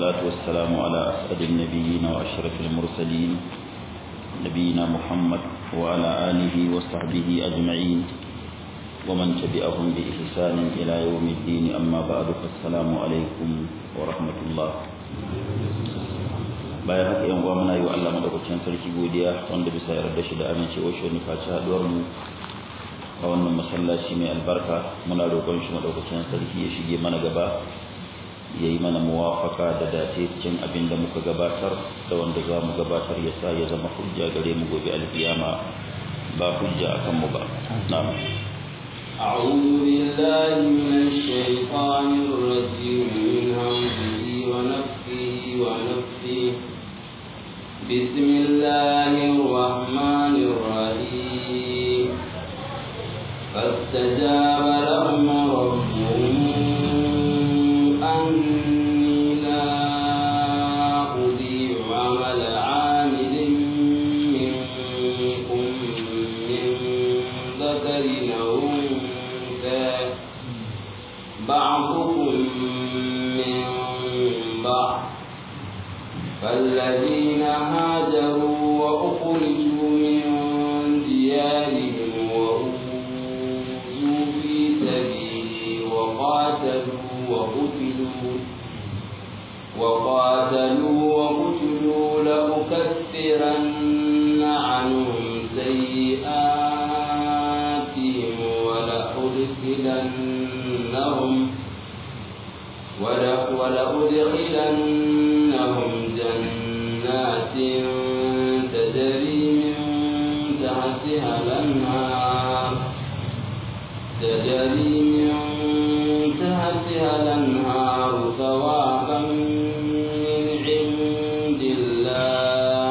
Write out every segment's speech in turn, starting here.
والصلاة والسلام على أسعد النبيين وأشرف المرسلين نبينا محمد وعلى آله وصحبه أجمعين ومن تبعهم بإحسان إلى يوم الدين أما بعد فالسلام عليكم ورحمة الله bayan haka yan uwa muna yi wa Allah madaukakin sarki godiya wanda bisa yarda shi da amincewa shi ne faci haduwar mu a wannan masallaci mai albarka muna roƙon shi madaukakin sarki ya shige mana gaba ya yi mana muwafaka da dace cikin abin da muka gabatar da wanda za mu gabatar ya sa ya zama hujja gare mu gobe alkiyama ba hujja akan mu ba na'am أعوذ بالله من الشيطان الرجيم من همزه ونفخه ونفخه بسم الله الرحمن الرحيم فاستجاب لهم ربهم أني لا أضيع عمل عامل منكم من ذكر أو أنثى بعضكم من بعض فالذين هاجروا وأخرجوا من ديارهم وأوذوا في سبيلي وقاتلوا وقتلوا وقاتلوا وقتلوا لأكفرن عنهم سيئاتهم ولأدخلنهم ولأدخلنهم جنات تجري من تحتها الأنهار تجري من تحتها الأنهار ثوابا من عند الله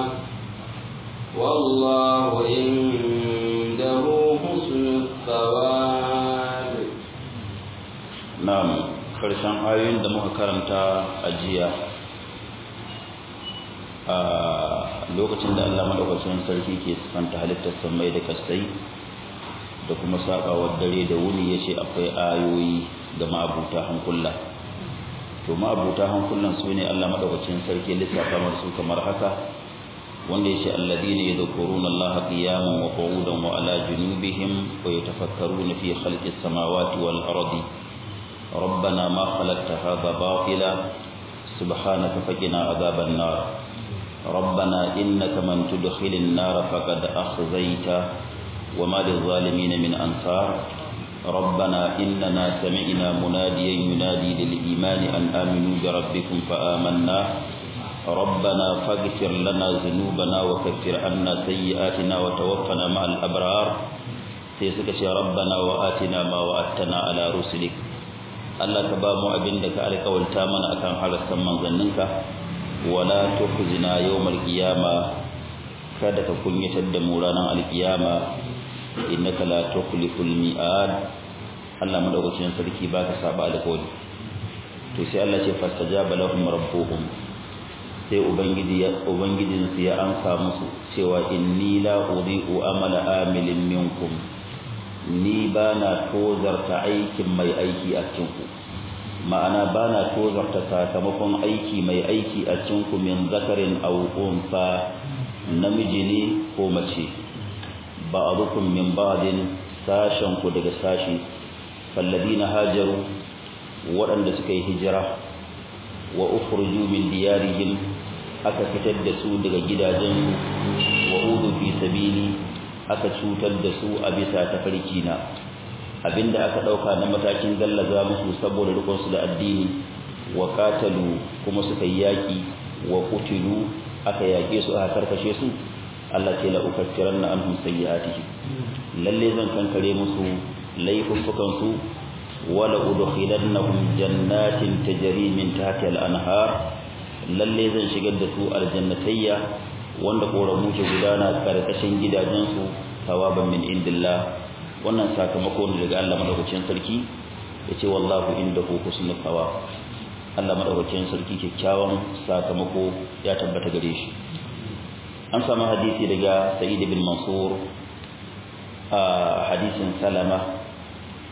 والله عنده حسن الثواب na'am karshen ayoyin da muka karanta a jiya a lokacin da Allah madaukakin sarki ke sifanta halittar samai da kasai da kuma sakawar dare da wuni yace akwai ayoyi ga ma'abuta hankula to ma'abuta hankulan su ne Allah madaukakin sarki lissafa masu kamar haka wanda yace alladina yadhkuruna Allah qiyaman wa qu'udan wa ala junubihim wa yatafakkaruna fi khalqis samawati wal ardi ربنا ما خلقت هذا باطلا سبحانك فقنا عذاب النار ربنا إنك من تدخل النار فقد أخزيته وما للظالمين من أنصار ربنا إننا سمعنا مناديا ينادي للإيمان أن آمنوا بربكم فآمنا ربنا فاغفر لنا ذنوبنا وكفر عنا سيئاتنا وتوفنا مع الأبرار سيسكت ربنا وآتنا ما وعدتنا على رسلك Allah ka ba mu abin da ka alƙawalta mana akan harassan manzanninka wala tukhzina yawmal qiyama kada ka kunyatar da mu ranar alƙiyama innaka la tukhliful mi'ad Allah madaukakin sarki baka saba alƙawari to sai Allah ce fastajaba lahum rabbuhum sai ubangiji ya ubangijin su ya ansa musu cewa inni la uri'u amala amilin minkum ni ba na tozarta aikin mai aiki a cikinku ma'ana ba na tozarta sakamakon aiki mai aiki a cikinku min zakarin aukunfa namiji ne ko mace ba a rukun min ba'adin sashenku daga sashi na hajaru waɗanda suka yi hijira wa ukhruju min diyarihim aka fitar da su daga gidajensu wa udu fi sabili aka cutar da su a bisa tafarki na abinda aka dauka na matakin gallaza musu saboda rikon su da addini wa qatalu kuma suka yi yaki wa qutilu aka yake su aka karkashe su Allah ce la ukaffiranna anhum sayyi'atihim lalle zan kankare musu laifukan su wala udkhilannahum jannatin tajri min tahtiha al-anhar lalle zan shigar da su aljannatayya wanda koramu ke gudana karkashin gidajensu tawaban min indillah wannan sakamako ne daga Allah madaukakin sarki yace wallahu indahu husnul thawab Allah madaukakin sarki kyakkyawan sakamako ya tabbata gare shi an samu hadisi daga Sa'id bin Mansur a hadisin Salama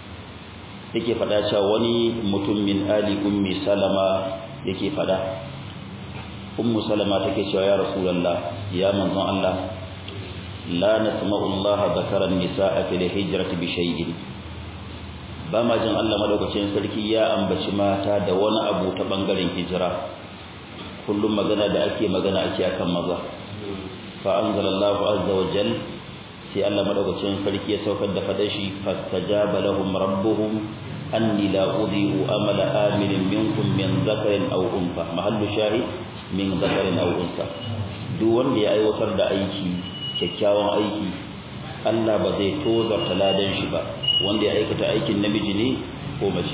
yake fada cewa wani mutum min ali ummi Salama yake fada ummu salama take cewa ya rasulullah ya manzon Allah la nasma'u Allah zakara an-nisaa fil hijrati bi shay'in ba ma jin Allah madaukakin sarki ya ambaci mata da wani abu ta bangaren hijira kullum magana da ake magana ake akan maza fa anzalallahu azza wa jal sai Allah madaukakin sarki ya saukar da fadashi fastajaba lahum rabbuhum anni la udhi'u amala amilin minkum min dhakarin aw unsa mahallu shahid min dhakarin aw unsa duk wanda ya aiwatar da aiki kyakkyawan aiki Allah ba zai tozarta ladan shi ba wanda ya aikata aikin namiji ne ko mace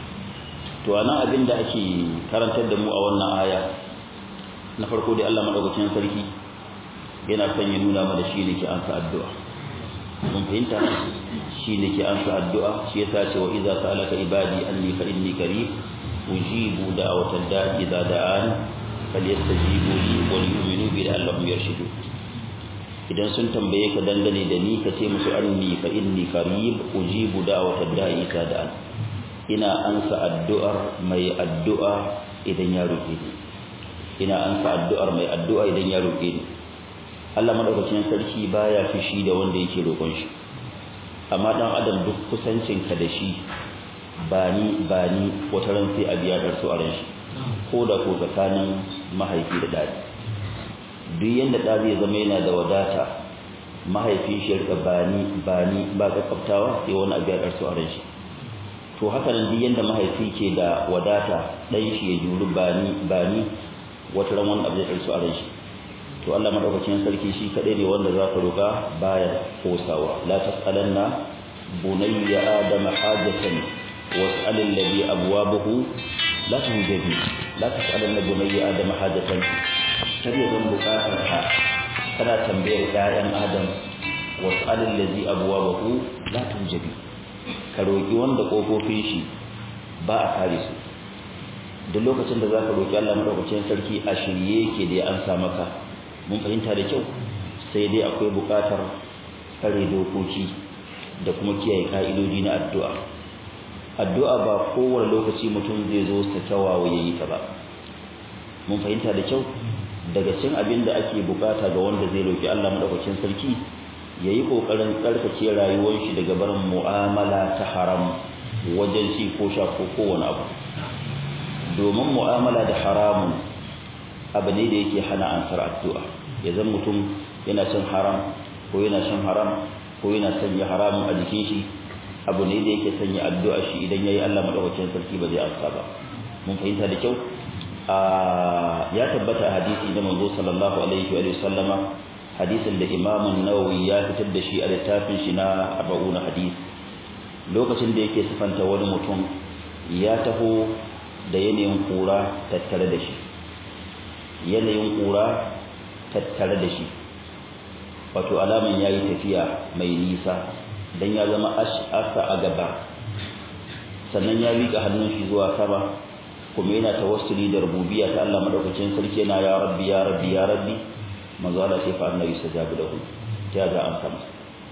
to anan abin da ake karantar da mu a wannan aya na farko dai Allah madaukakin sarki yana son ya nuna mana shi ne ke ansa addu'a mun fahimta shi ne ke ansa addu'a shi yasa ce wa idza sa'alaka ibadi anni fa inni qarib ujibu da'watad da'i idza da'an falyastajibu li wa yu'minu bi la'allahum yarshudun idan sun tambaye ka dangane da ni ka ce musu anni fa inni qarib ujibu da'watad da'i idza da'an ina ansa addu'ar mai addu'a idan ya roke ni ina ansa addu'ar mai addu'a idan ya roke ni Allah madaukakin sarki baya fishi da wanda yake roƙon shi amma dan adam duk kusancin ka da shi ba ni ba ni wata ran sai a biya dar su a ran shi ko da ko tsakanin mahaifi da dadi duk yanda da zai zama yana da wadata mahaifin shi rika bani bani ba kakkaftawa sai wani abu ya dar su a ran shi to haka nan duk yanda mahaifi ke da wadata dan shi ya juri bani bani wata ran wani abu ya dar su a ran shi to Allah madaukakin sarki shi kadai ne wanda zaka roka baya kosawa la tasalanna bunayya adama hajatan was'al alladhi abwabuhu la tuhjabi la tasalanna bunayya adama hajatan kar ya zan bukatar ka kana tambayar ƴaƴan adam was'al alladhi abwabuhu la tuhjabi ka roki wanda kofofin shi ba a kare su duk lokacin da zaka roki Allah madaukakin sarki a shirye yake da ya ansa maka mun fahimta da kyau sai dai akwai buƙatar kare dokoki da kuma kiyaye ka'idodi na addu'a addu'a ba kowane lokaci mutum zai zo sa kyawawa yayi ta ba mun fahimta da kyau daga cin abin da ake buƙata ga wanda zai roki Allah madaukakin sarki yayi kokarin tsarkake rayuwar shi daga barin mu'amala ta haram wajen ci ko sha ko kowane abu domin mu'amala da haramun abu ne da yake hana ansar addu'a ya zan mutum yana cin haram ko yana shan haram ko yana sanya haramun a jikin shi abu ne da yake sanya addu'a shi idan yayi Allah madaukakin sarki ba zai amsa ba mun fahimta da kyau a ya tabbata hadisi da manzo sallallahu alaihi wa sallama hadisin da Imam an-Nawawi ya fitar da shi a littafin shi na 40 hadisi lokacin da yake sifanta wani mutum ya taho da yanayin kura tattare da shi yanayin ƙura tattare da shi wato alaman ya yi tafiya mai nisa don ya zama ash'asa a gaba sannan ya miƙa hannun shi zuwa sama kuma yana tawassuli da rububiyya ta Allah madaukakin sarki yana ya rabbi ya rabbi ya rabbi manzo Allah sai fa annabi sajabu lahu ta ga an kama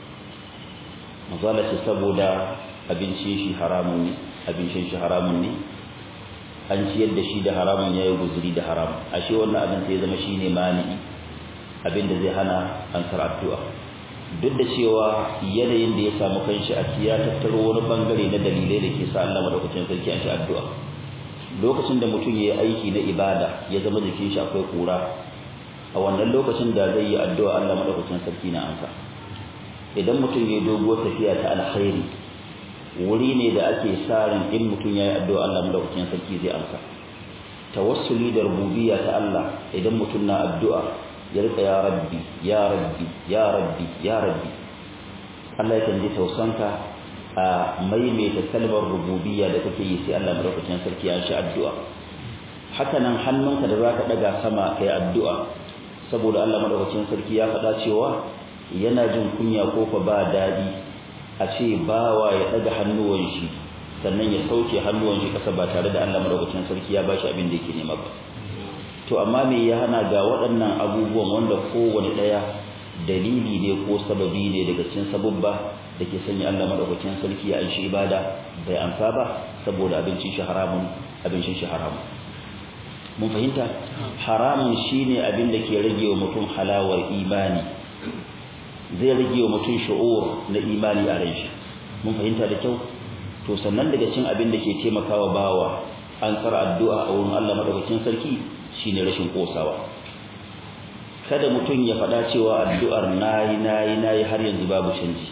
manzo Allah sai saboda abincin shi haramun ne abincin shi haramun ne an ciyar da shi da haramun ya yi guzuri da haram ashe wannan abin sai zama shine mani'i abin da zai hana ansar addu'a duk da cewa yanayin da ya samu kanshi a ya tattaro wani bangare na dalilai da ke sa Allah madaukakin sarki an shi addu'a lokacin da mutum ya yi aiki na ibada ya zama jikin shi akwai kura a wannan lokacin da zai yi addu'a Allah madaukakin sarki na ansa idan mutum ya yi doguwar tafiya ta alkhairi wuri ne da ake sa ran in mutum ya yi addu'a Allah madaukakin sarki zai amsa tawassuli da rububiyya ta Allah idan mutum na addu'a ya rika ya rabbi ya rabbi ya rabbi ya rabbi Allah ya ji tausanka a maimaita kalmar rububiyya da kake yi sai Allah madaukakin sarki ya shi addu'a haka nan hannunka da zaka daga sama kai addu'a saboda Allah madaukakin sarki ya faɗa cewa yana jin kunya ko fa ba dadi a ce bawa ya daga hannuwan shi sannan ya sauke hannuwan shi kasa ba tare da Allah madaukakin sarki ya bashi abin da yake nema ba to amma me ya hana ga waɗannan abubuwan wanda kowane ɗaya dalili ne ko sababi ne daga cikin sabubba da ke sanya Allah madaukakin sarki ya anshi ibada bai amsa ba saboda abincin shi haramun abincin shi haramun mun fahimta haramun shine abin da ke rage wa mutum halawar imani zai rage wa mutum shu'ur na imani a ran shi mun fahimta da kyau to sannan daga cin abin da ke taimakawa bawa an tsara addu'a a wurin Allah madaukakin sarki shine rashin kosawa kada mutum ya faɗa cewa addu'ar nayi nayi nayi har yanzu babu canji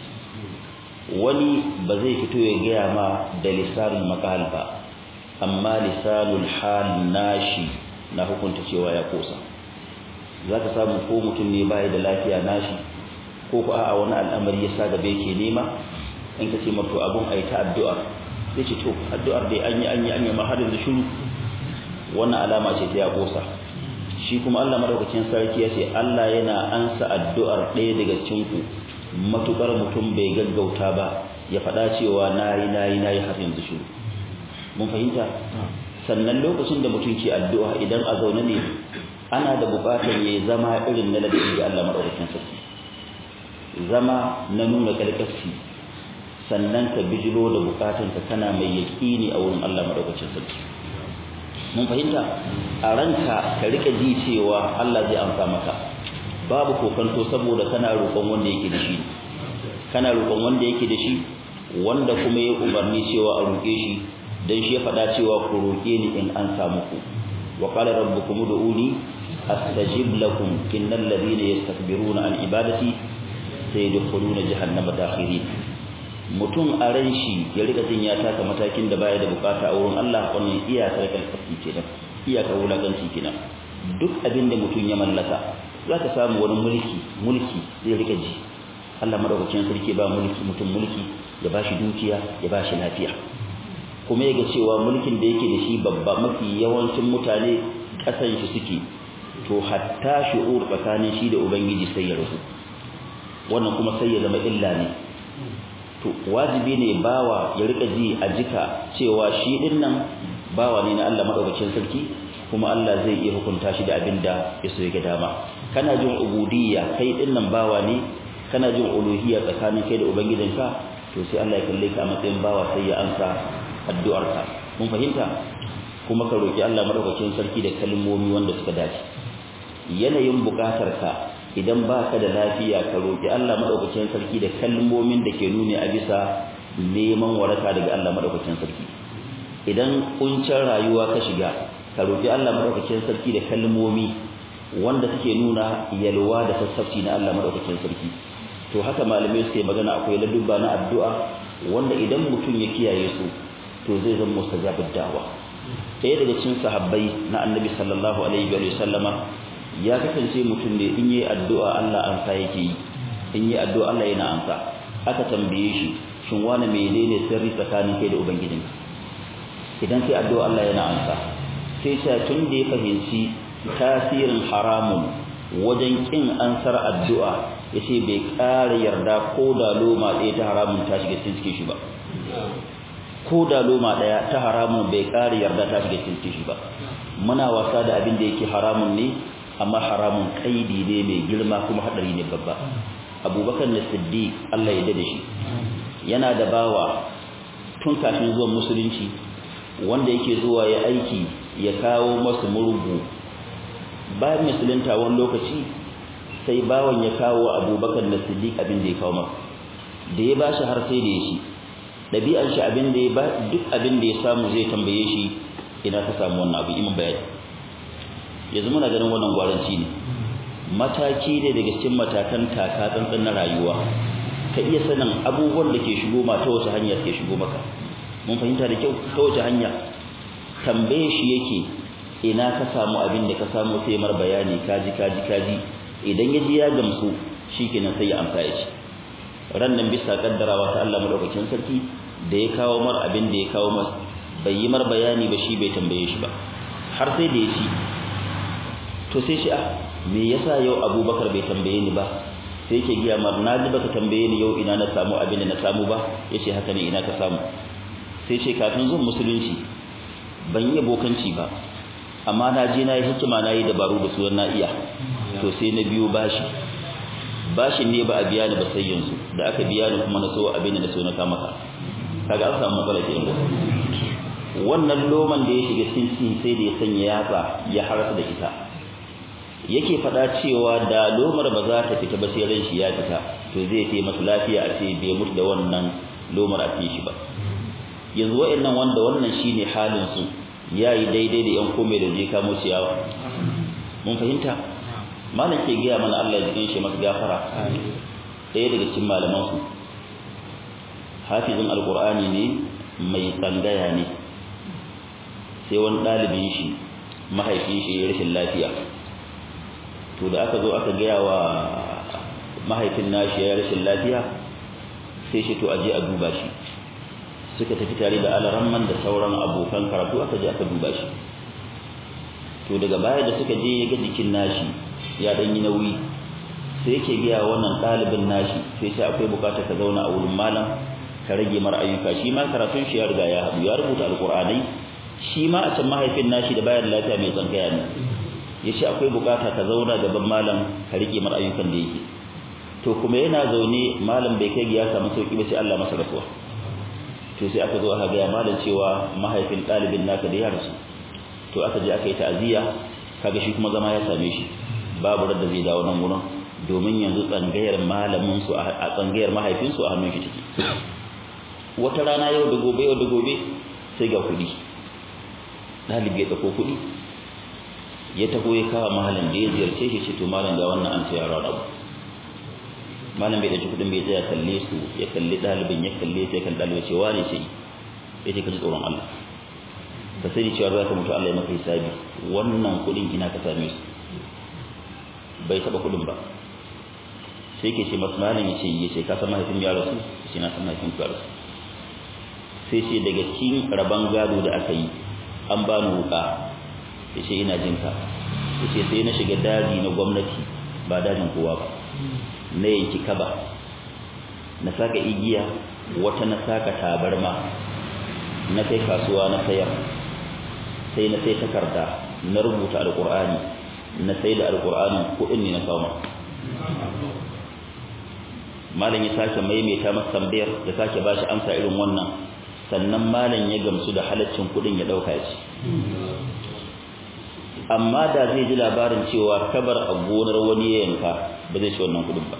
wani ba zai fito ya gaya ma da lisanul maqal ba amma lisanul hal nashi na hukunta cewa ya kosa zaka samu ko mutum ne bai da lafiya nashi ko ko a'a wani al'amari ya sa gaba yake nema in ka ce mato abun ayi ta addu'a sai ce to addu'ar dai an yi an yi an yi ma har yanzu shiru wannan alama ce ta ya kosa shi kuma Allah madaukakin sarki ya ce Allah yana ansa addu'ar ɗaya daga cikin ku matukar mutum bai gaggauta ba ya faɗa cewa nayi nayi nayi har yanzu shiru mun fahimta sannan lokacin da mutum ke addu'a idan a zaune ne ana da buƙatar yayi zama irin na ladabi ga Allah madaukakin sarki zama na nuna kalkaski sannan ka bijiro da bukatunka kana mai yaƙini a wurin Allah madaukakin sarki mun fahimta a ranka ka rika ji cewa Allah zai amsa maka babu kokanto saboda kana roƙon wanda yake da shi kana roƙon wanda yake da shi wanda kuma ya umarni cewa a roƙe shi dan shi ya faɗa cewa ku roƙe ni in an samu ku wa qala rabbukum ud'uni astajib lakum innal ladhina yastakbiruna an ibadati sayadkhuluna jahannama dakhirin mutum a ran shi ya rika jin ya taka matakin da baya da bukata a wurin Allah wannan iyakar kalfafi kenan iyakar wulakanci kenan duk abin da mutum ya mallaka za ka samu wani mulki mulki zai rika ji Allah madaukakin sarki ba mulki mutum mulki ya bashi dukiya ya bashi lafiya kuma ya ga cewa mulkin da yake da shi babba mafi yawancin mutane kasan shi suke to hatta shi'ur tsakanin shi da ubangiji sai ya rasu wannan kuma sai ya zama illa ne to wajibi ne bawa ya rika ji a jika cewa shi din nan bawa ne na Allah madaukakin sarki kuma Allah zai iya hukunta shi da abin da ya so ya dama kana jin ubudiyya kai din nan bawa ne kana jin uluhiyya tsakanin kai da ubangijinka to sai Allah ya kalle ka a matsayin bawa sai ya amsa addu'arka mun fahimta kuma ka roki Allah madaukakin sarki da kalmomi wanda suka dace yanayin bukatarka idan baka da lafiya ka roki Allah madaukakin sarki da kalmomin da ke nuni a bisa neman waraka daga Allah madaukakin sarki idan kuncin rayuwa ka shiga ka roki Allah madaukakin sarki da kalmomi wanda suke nuna yalwa da sassafci na Allah madaukakin sarki to haka malamai suke magana akwai ladubba na addu'a wanda idan mutum ya kiyaye su to zai zama mustajabud da'wa ɗaya daga cikin sahabbai na annabi sallallahu alaihi wa sallama ya kasance mutum ne in yi addu'a Allah amsa yake yi in yi addu'a Allah yana amsa aka tambaye shi shin wani menene sirri tsakanin kai da ubangijinka idan kai addu'a Allah yana amsa sai sai tun da ya fahimci tasirin haramun wajen kin ansar addu'a yace bai ƙara yarda ko da loma ɗaya ta haramun ta shiga cikin shi ba ko da loma ɗaya ta haramun bai ƙara yarda ta shiga cikin shi ba muna wasa da abin da yake haramun ne amma haramun kaidi ne mai girma kuma hadari ne babba abubakar na siddiq Allah ya dade shi yana da bawa tun kafin zuwan musulunci wanda yake zuwa ya aiki ya kawo masu murgu bayan musulunta wani lokaci sai bawan ya kawo abubakar na siddiq abin da ya kawo masa da ya bashi har sai da ya shi ɗabi'ar shi abin da ya ba duk abin da ya samu zai tambaye shi ina ka samu wannan abu imin bayani yanzu muna ganin wannan gwaranci ne mataki ne daga cikin matakan taka tsantsan na rayuwa ka iya sanin abubuwan da ke shigo ma ta wace hanya ke shigo maka mun fahimta da kyau ta wace hanya tambaye shi yake ina ka samu abin da ka samu sai mar bayani kaji kaji kaji idan ya ji ya gamsu shikenan sai ya amsa ya ci ran nan bisa kaddarawa ta Allah madaukakin sarki da ya kawo mar abin da ya kawo mar bai yi mar bayani ba shi bai tambaye shi ba har sai da ya ci to sai shi ah me yasa yau Abubakar bai tambaye ni ba sai yake giya mar na ji baka tambaye ni yau ina na samu abin da na samu ba yace haka ne ina ka samu sai ce kafin zuwan musulunci ban yi bokanci ba amma na je na yi hikima na yi dabaru da su na iya to sai na biyo bashi bashin ne ba a biya ni ba sai yanzu da aka biya ni kuma na so abin da na so na kama ka kaga an samu matsala ke yanzu wannan loman da ya shiga cikin sai da ya sanya yatsa ya harasa da ita yake faɗa cewa da lomar ba za ta fita ba sai ran shi ya fita to zai ce masa lafiya a ce bai mutu da wannan lomar a cikin shi ba yanzu wa'annan wanda wannan shine halin su yayi daidai da yan kome da je kamo ciyawa mun fahimta malam ke gaya mana Allah ya jikin shi masa gafara ɗaya daga cikin malaman su hafizin alqur'ani ne mai tsangaya ne sai wani ɗalibin shi mahaifin shi ya rashin lafiya to da aka zo aka gaya wa mahaifin nashi ya rashin lafiya sai shi to aje a duba shi suka tafi tare da alaramman da sauran abokan karatu aka je aka duba shi to daga baya da suka je ga jikin nashi ya dan yi nauyi sai yake gaya wannan ɗalibin nashi sai sai akwai bukatar ka zauna a wurin malam ka rage mara ayyuka shi ma karatun shi ya riga ya haɗu ya rubuta alƙur'anai shi ma a can mahaifin nashi da bayar lafiya mai tsangaya ne ya ce akwai bukata ka zauna gaban malam ka rike mar ayyukan da yake to kuma yana zaune malam bai kai ya samu sauki ba sai Allah masa rasuwa to sai aka zo aka ga malam cewa mahaifin ɗalibin naka da ya rasu to aka je aka yi ta'aziyya kaga shi kuma zama ya same shi babu radda zai dawo nan gurin domin yanzu tsangayar malamin su a tsangayar mahaifin su a hannun shi take wata rana yau da gobe yau da gobe sai ga kuɗi ɗalibi ya ɗauko kuɗi ya taho ya kawo mahalin da ya ziyarce shi ce to malam ga wannan an tsaya ran abu malam bai ɗauki kuɗin bai tsaya kalle su ya kalli ɗalibin ya kalle sai kan ɗalibin ce wane ce ya ce ka ji tsoron Allah ka sani cewa za ka mutu Allah ya maka hisabi wannan kuɗin ina ka same su bai taɓa kuɗin ba sai ke ce masu malam ya ce ya ce ka san mahaifin ya rasu ya ce na san mahaifin ya rasu sai ce daga cikin rabon gado da aka yi an ba ni wuƙa ya ce ina jinka ya ce sai na shiga daji na gwamnati ba dajin kowa ba na yanki kaba na saka igiya wata na saka tabarma na kai kasuwa na sayar sai na sai takarda na rubuta alkur'ani na sai da alkur'anin kuɗin ne na kawo malam ya sake maimaita masa tambayar ya sake bashi amsa irin wannan sannan malam ya gamsu da halaccin kuɗin ya ɗauka ya ci amma da zai ji labarin cewa kabar a gonar wani ya yanka ba zai ci wannan kudin ba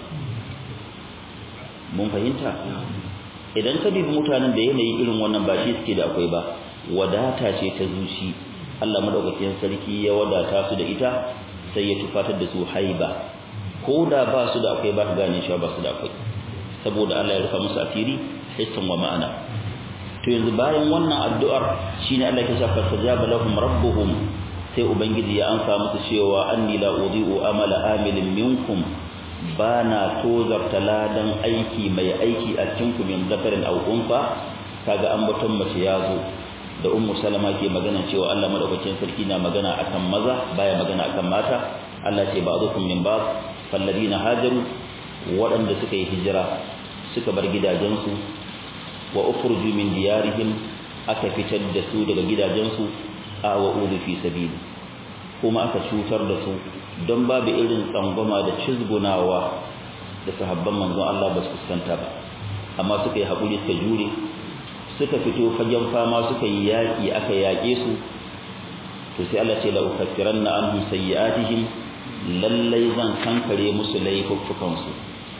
mun fahimta idan ka dubi mutanen da yanayi irin wannan ba shi suke da akwai ba wadata ce ta zuci Allah madaukakin sarki ya wadata su da ita sai ya tufatar da su haiba ko da ba su da akwai ba ka gane cewa ba su da akwai saboda Allah ya rufa musu asiri hissan wa ma'ana to yanzu bayan wannan addu'ar shine Allah ya shafa sajaba lahum rabbuhum sai ubangiji ya amsa musu cewa anni la udhi'u amala amilin minkum bana tozarta ladan aiki mai aiki a cikin ku min zakarin aw unfa kaga ambaton mace ya zo da ummu salama ke magana cewa Allah madaukakin sarki na magana akan maza baya magana akan mata Allah ce ba'dukum min ba'd falladina hajaru waɗanda suka yi hijira suka bar gidajensu wa ukhruju min diyarihim aka fitar da su daga gidajensu a wa ulu fi sabili kuma aka cutar da su don babu irin tsangwama da cizgunawa da sahabban manzon Allah ba su fuskanta ba amma suka yi haƙuri suka jure suka fito fagen fama suka yi yaƙi aka yaƙe su to sai Allah ce la ukaffiranna anhum sayyi'atihim lallai zan kankare musu laifuffukan su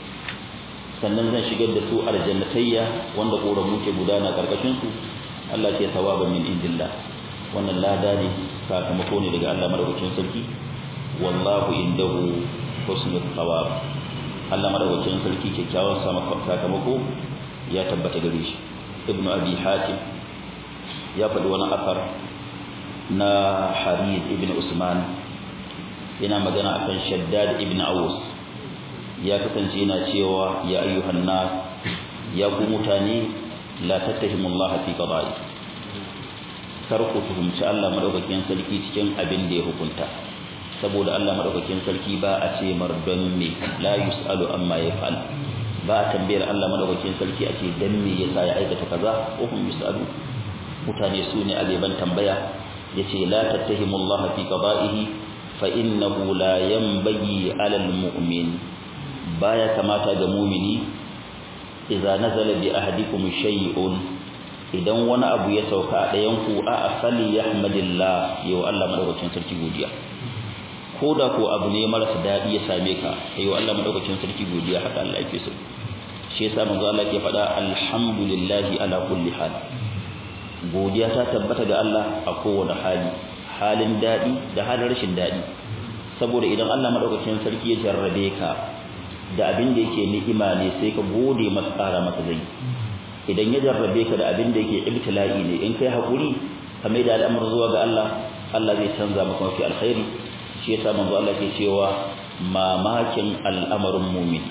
sannan zan shigar da su aljannatayya wanda koramu ke gudana karkashin su Allah ce sawaban min indillah wannan lada ne sakamako ne daga Allah madaukakin sarki wallahu indahu husnul thawab Allah madaukakin sarki kyakkyawan sakamako ya tabbata gare shi ibnu abi hatim ya faɗi wani asar na harid ibn usman yana magana akan shaddad ibn aus ya kasance yana cewa ya ayyuhan nas ya ku mutane la tattahimu Allah fi qada'i kar ku tuhumci Allah madaukakin sarki cikin abin da ya hukunta saboda Allah madaukakin sarki ba a ce mar don me la yusalu amma yaf'al ba a tambayar Allah madaukakin sarki a ce dan me yasa ya aikata kaza ko hum yusalu mutane su ne aliban tambaya yace la tattahimu Allah fi qada'ihi fa innahu la yanbaghi 'ala al-mu'min baya kamata ga mu'mini idza nazala bi ahadikum shay'un idan wani abu ya sauka a ɗayan ku a asali yahmadillah yau Allah madaukakin sarki godiya ko da ko abu ne marasa daɗi ya same ka yau Allah madaukakin sarki godiya haka Allah yake so shi yasa manzo Allah ke faɗa alhamdulillahi ala kulli hal godiya ta tabbata ga Allah a kowane hali halin daɗi da halin rashin daɗi saboda idan Allah madaukakin sarki ya jarrabe ka da abin da yake ni'ima ne sai ka gode masa ƙara masa zai idan ya jarrabe ka da abin da yake ibtila'i ne in kai hakuri ka mai da al'amur zuwa ga Allah Allah zai canza maka mafi alkhairi shi yasa manzo Allah ke cewa mamakin al'amarin mu'min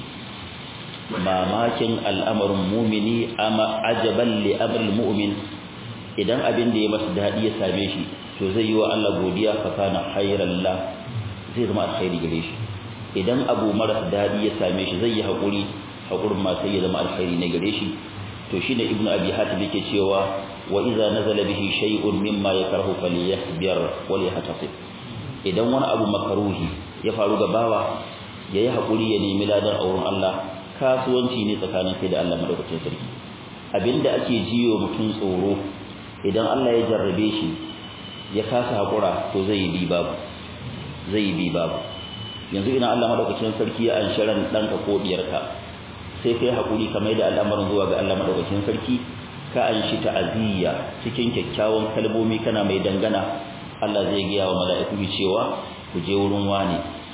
mamakin al'amarin mu'mini ama ajaban li amril mu'min idan abin da ya masa dadi ya same shi to zai yi wa Allah godiya fa kana khairan la zai zama alkhairi gare shi idan abu maras dadi ya same shi zai yi hakuri hakurin ma sai ya zama alkhairi ne gare shi to shine ibnu abi hatim yake cewa wa idza nazala bihi shay'un mimma yakrahu falyasbir wa liyahtasib idan wani abu makaruhi ya faru ga bawa yayi hakuri ya nemi ladan auren Allah kasuwanci ne tsakanin kai da Allah madaukakin sarki abinda ake jiyo mutum tsoro idan Allah ya jarrabe shi ya kasa hakura to zai yi bi babu zai yi bi babu yanzu ina Allah madaukakin sarki ya ansharan danka ko diyarka sai kai hakuri ka mai da al'amarin zuwa ga Allah madaukakin sarki ka an shi ta'aziyya cikin kyakkyawan kalmomi kana mai dangana Allah zai gaya wa mala'iku cewa ku je wurin wani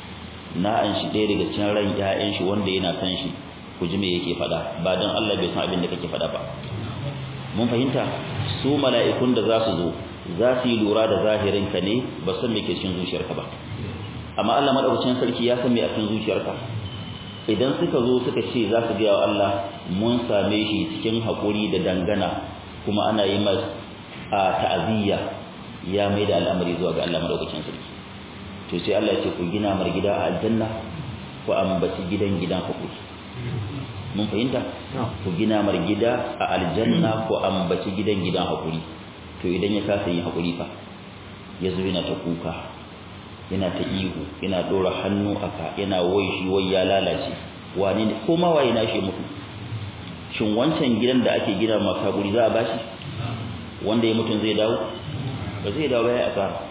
na an shi ɗaya daga cikin ran ƴaƴan shi wanda yana san shi ku ji me yake faɗa ba dan Allah bai san abin da kake faɗa ba mun fahimta su mala'ikun da za su zo za su yi lura da zahirin ka ne ba san me ke cikin zuciyarka ba amma Allah madaukakin sarki ya san me a cikin zuciyarka idan suka zo suka ce za su gaya wa Allah mun same shi cikin haƙuri da dangana kuma ana yi mas a ta'aziyya ya mai da al'amari zuwa ga Allah madaukakin sarki to sai Allah ya ce ku gina mar gida a aljanna ku ambaci gidan gidan haƙuri mun fahimta ku gina mar gida a aljanna ku ambaci gidan gidan haƙuri to idan ya kasa yin haƙuri fa ya zo yana ta kuka yana ta ihu yana dora hannu aka yana wai shi wai ya lalace wane ne ko ma waye nashi mutu shin wancan gidan da ake gina maka guri za a bashi wanda ya mutun zai dawo ba zai dawo ya asara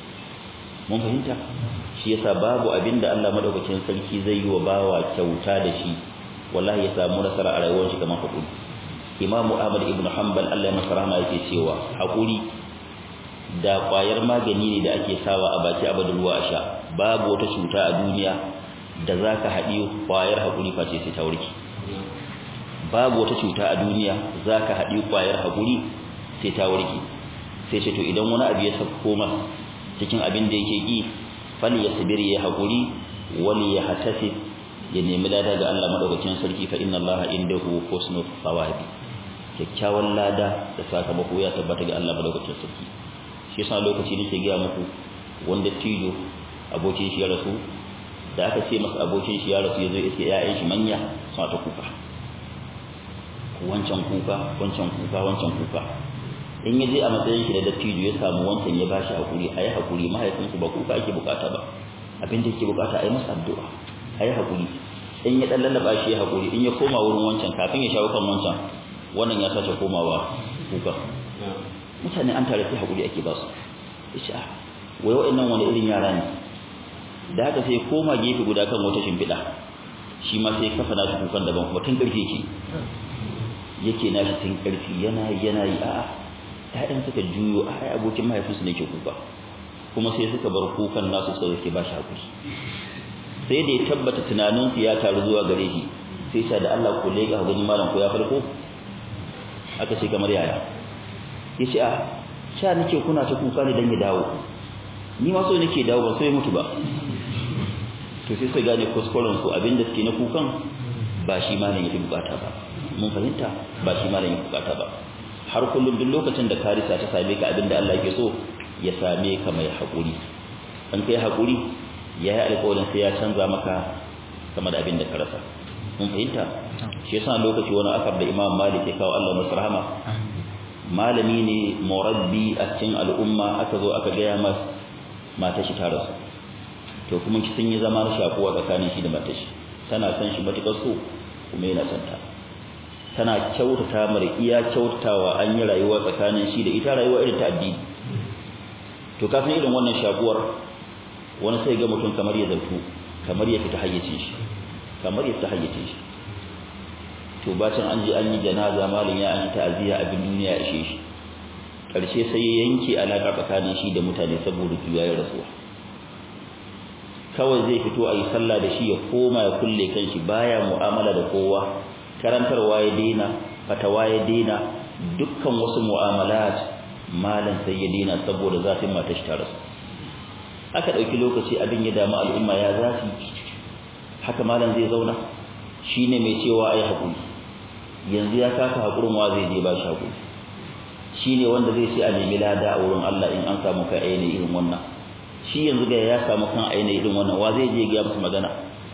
mun fahimta shi yasa babu abinda Allah madaukakin sarki zai yi wa bawa kyauta da shi wallahi ya samu nasara a rayuwar shi kamar hakuri Imam Ahmad ibn Hanbal Allah ya masa rahama yake cewa hakuri da kwayar magani ne da ake sawa a baki abadin ruwa a sha babu wata cuta a duniya da za ka haɗi kwayar haƙuri face sai ta warke babu wata cuta a duniya za ka haɗi kwayar haƙuri sai ta warke sai ce to idan wani abu ya sauko masa cikin abin da yake ƙi fal ya sabiri ya haƙuri wali ya hatasi ya nemi lada ga Allah madaukakin sarki fa inna Allah indahu husnul thawabi kyakkyawan lada da sakamako ya tabbata ga Allah madaukakin sarki shi yasa lokaci nake ga muku wanda tijo abokin shi ya rasu da aka ce masa abokin shi ya rasu yazo iske ƴaƴan shi manya suna ta kuka wancan kuka wancan kuka wancan kuka in yaje a matsayin shi da dattijo ya samu wancan ya bashi hakuri ayi hakuri mahaifinku ba kuka ake bukata ba abin da yake bukata ayi masa addu'a ayi hakuri in ya dan lallaba shi ya hakuri in ya koma wurin wancan kafin ya shawo kan wancan wannan ya sace komawa kuka mutane an tare sai hakuri ake ba su yace ah wai wa'annan wani irin yara ne da haka sai koma gefe guda kan wata shimfiɗa shi ma sai kafa nashi kukan daban kuma tun ƙarfi yake yake nashi tun ƙarfi yana yana yi a'a ƴaƴan suka juyo a ai abokin mahaifinsu ne ke kuka kuma sai suka bar kukan nasu suka zake ba shi hakuri sai da ya tabbata tunaninsu ya taru zuwa gare shi sai sha da Allah ko lega gani malam ko ya farko aka ce kamar yaya yace a sha nake kuna ta kuka ne dan ya dawo ni ma so nake dawo ba so ya mutu ba to sai sai gane kuskuren su abinda suke na kukan ba shi ma ne yake bukata ba mun fahimta ba shi ma ne yake bukata ba har kullum duk lokacin da karisa ta same ka abinda Allah yake so ya same ka mai hakuri an kai hakuri ya yi alƙawarin sai ya canza maka sama da abin da ka rasa mun fahimta shi yasa lokaci wani akar da Imam Malik ya kawo Allah masa rahama malami ne murabbi a cikin al'umma aka zo aka gaya masa mata shi ta rasu to kuma sun yi zama na shakuwa tsakanin shi da mata shi tana son shi matukar so kuma yana son ta tana kyautata mar iya kyautatawa an yi rayuwa tsakanin shi da ita rayuwa irin ta addini to ka san irin wannan shakuwar wani sai ga mutum kamar ya zartu kamar ya fita hayyacin shi kamar ya fita hayyacin shi to bacin an je an yi janaza malin ya an yi ta'aziyya abin duniya ya ishe shi karshe sai ya yanke alaka tsakanin shi da mutane saboda juyayen rasuwa kawai zai fito a yi sallah da shi ya koma ya kulle kanshi baya mu'amala da kowa karantarwa ya daina fatawa ya daina dukkan wasu mu'amalat malam sai ya daina saboda zafin matar shi ta rasu aka ɗauki lokaci abin ya damu al'umma ya zafi haka malam zai zauna shine mai cewa ai haƙuri yanzu ya kasa haƙurin wa zai je ba shi haƙuri shine wanda zai ce a nemi lada a wurin Allah in an samu kai aini irin wannan shi yanzu ga ya samu kan aini irin wannan wa zai je ga masa magana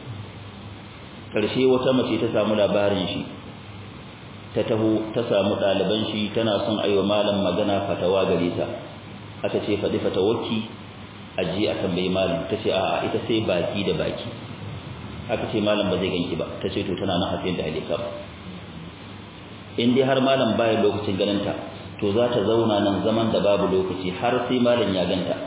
karshe wata mace ta samu labarin shi ta taho ta samu ɗaliban shi tana son aiwa malam magana fatawa gare ta aka ce faɗi fatawaki a je a tambayi malam ta ce a'a ita sai baki da baki aka ce malam ba zai ganki ba ta ce to tana nan hafiyar da halika ba in dai har malam baya lokacin ganinta to za ta zauna nan zaman da babu lokaci har sai malam ya ganta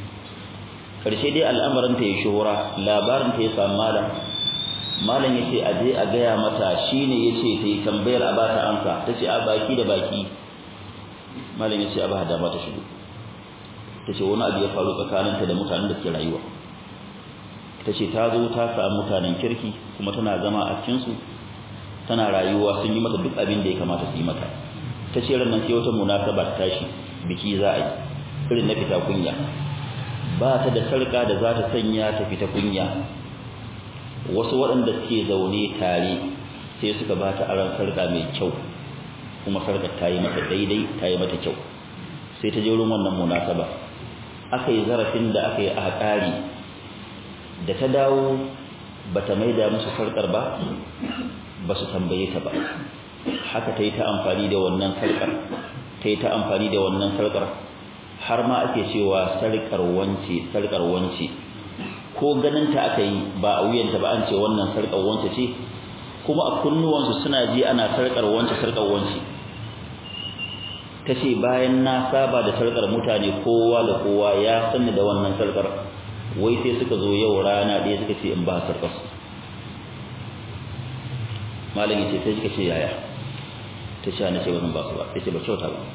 karshe dai al'amarin ta ya shuhura labarin ta ya samu malam malam ya ce a je a gaya mata shine ya ce ta yi tambayar a bata amsa ta ce a baki da baki malam ya ce a ba da mata shigo ta ce wani abu ya faru tsakaninta da mutanen da ke rayuwa ta ce ta zo ta samu mutanen kirki kuma tana zama a cikinsu tana rayuwa sun yi mata duk abin da ya kamata su yi mata ta ce ran nan sai wata munasaba ta tashi biki za a yi irin na fita kunya ba ta da sarka da za ta sanya ta fita kunya wasu waɗanda suke zaune tare sai suka ba ta aron sarka mai kyau kuma sarkar ta yi mata daidai ta yi mata kyau sai ta je wurin wannan munasaba aka yi zarafin da aka yi a ƙari da ta dawo ba ta maida musu sarkar ba ba su tambaye ta ba haka ta yi ta amfani da wannan sarkar ta yi ta amfani da wannan sarkar har ma ake cewa sarkar wance sarkar wance ko ganin ta aka yi ba a wuyanta ba an ce wannan sarkar wance ce kuma a kunnuwansu suna ji ana sarkar wance sarkar wance ta ce bayan na saba da sarkar mutane kowa da kowa ya sani da wannan sarkar wai sai suka zo yau rana ɗaya suka ce in ba sarkar su malam yace sai suka ce yaya ta ce na ce wannan ba su ba yace ba kyauta ba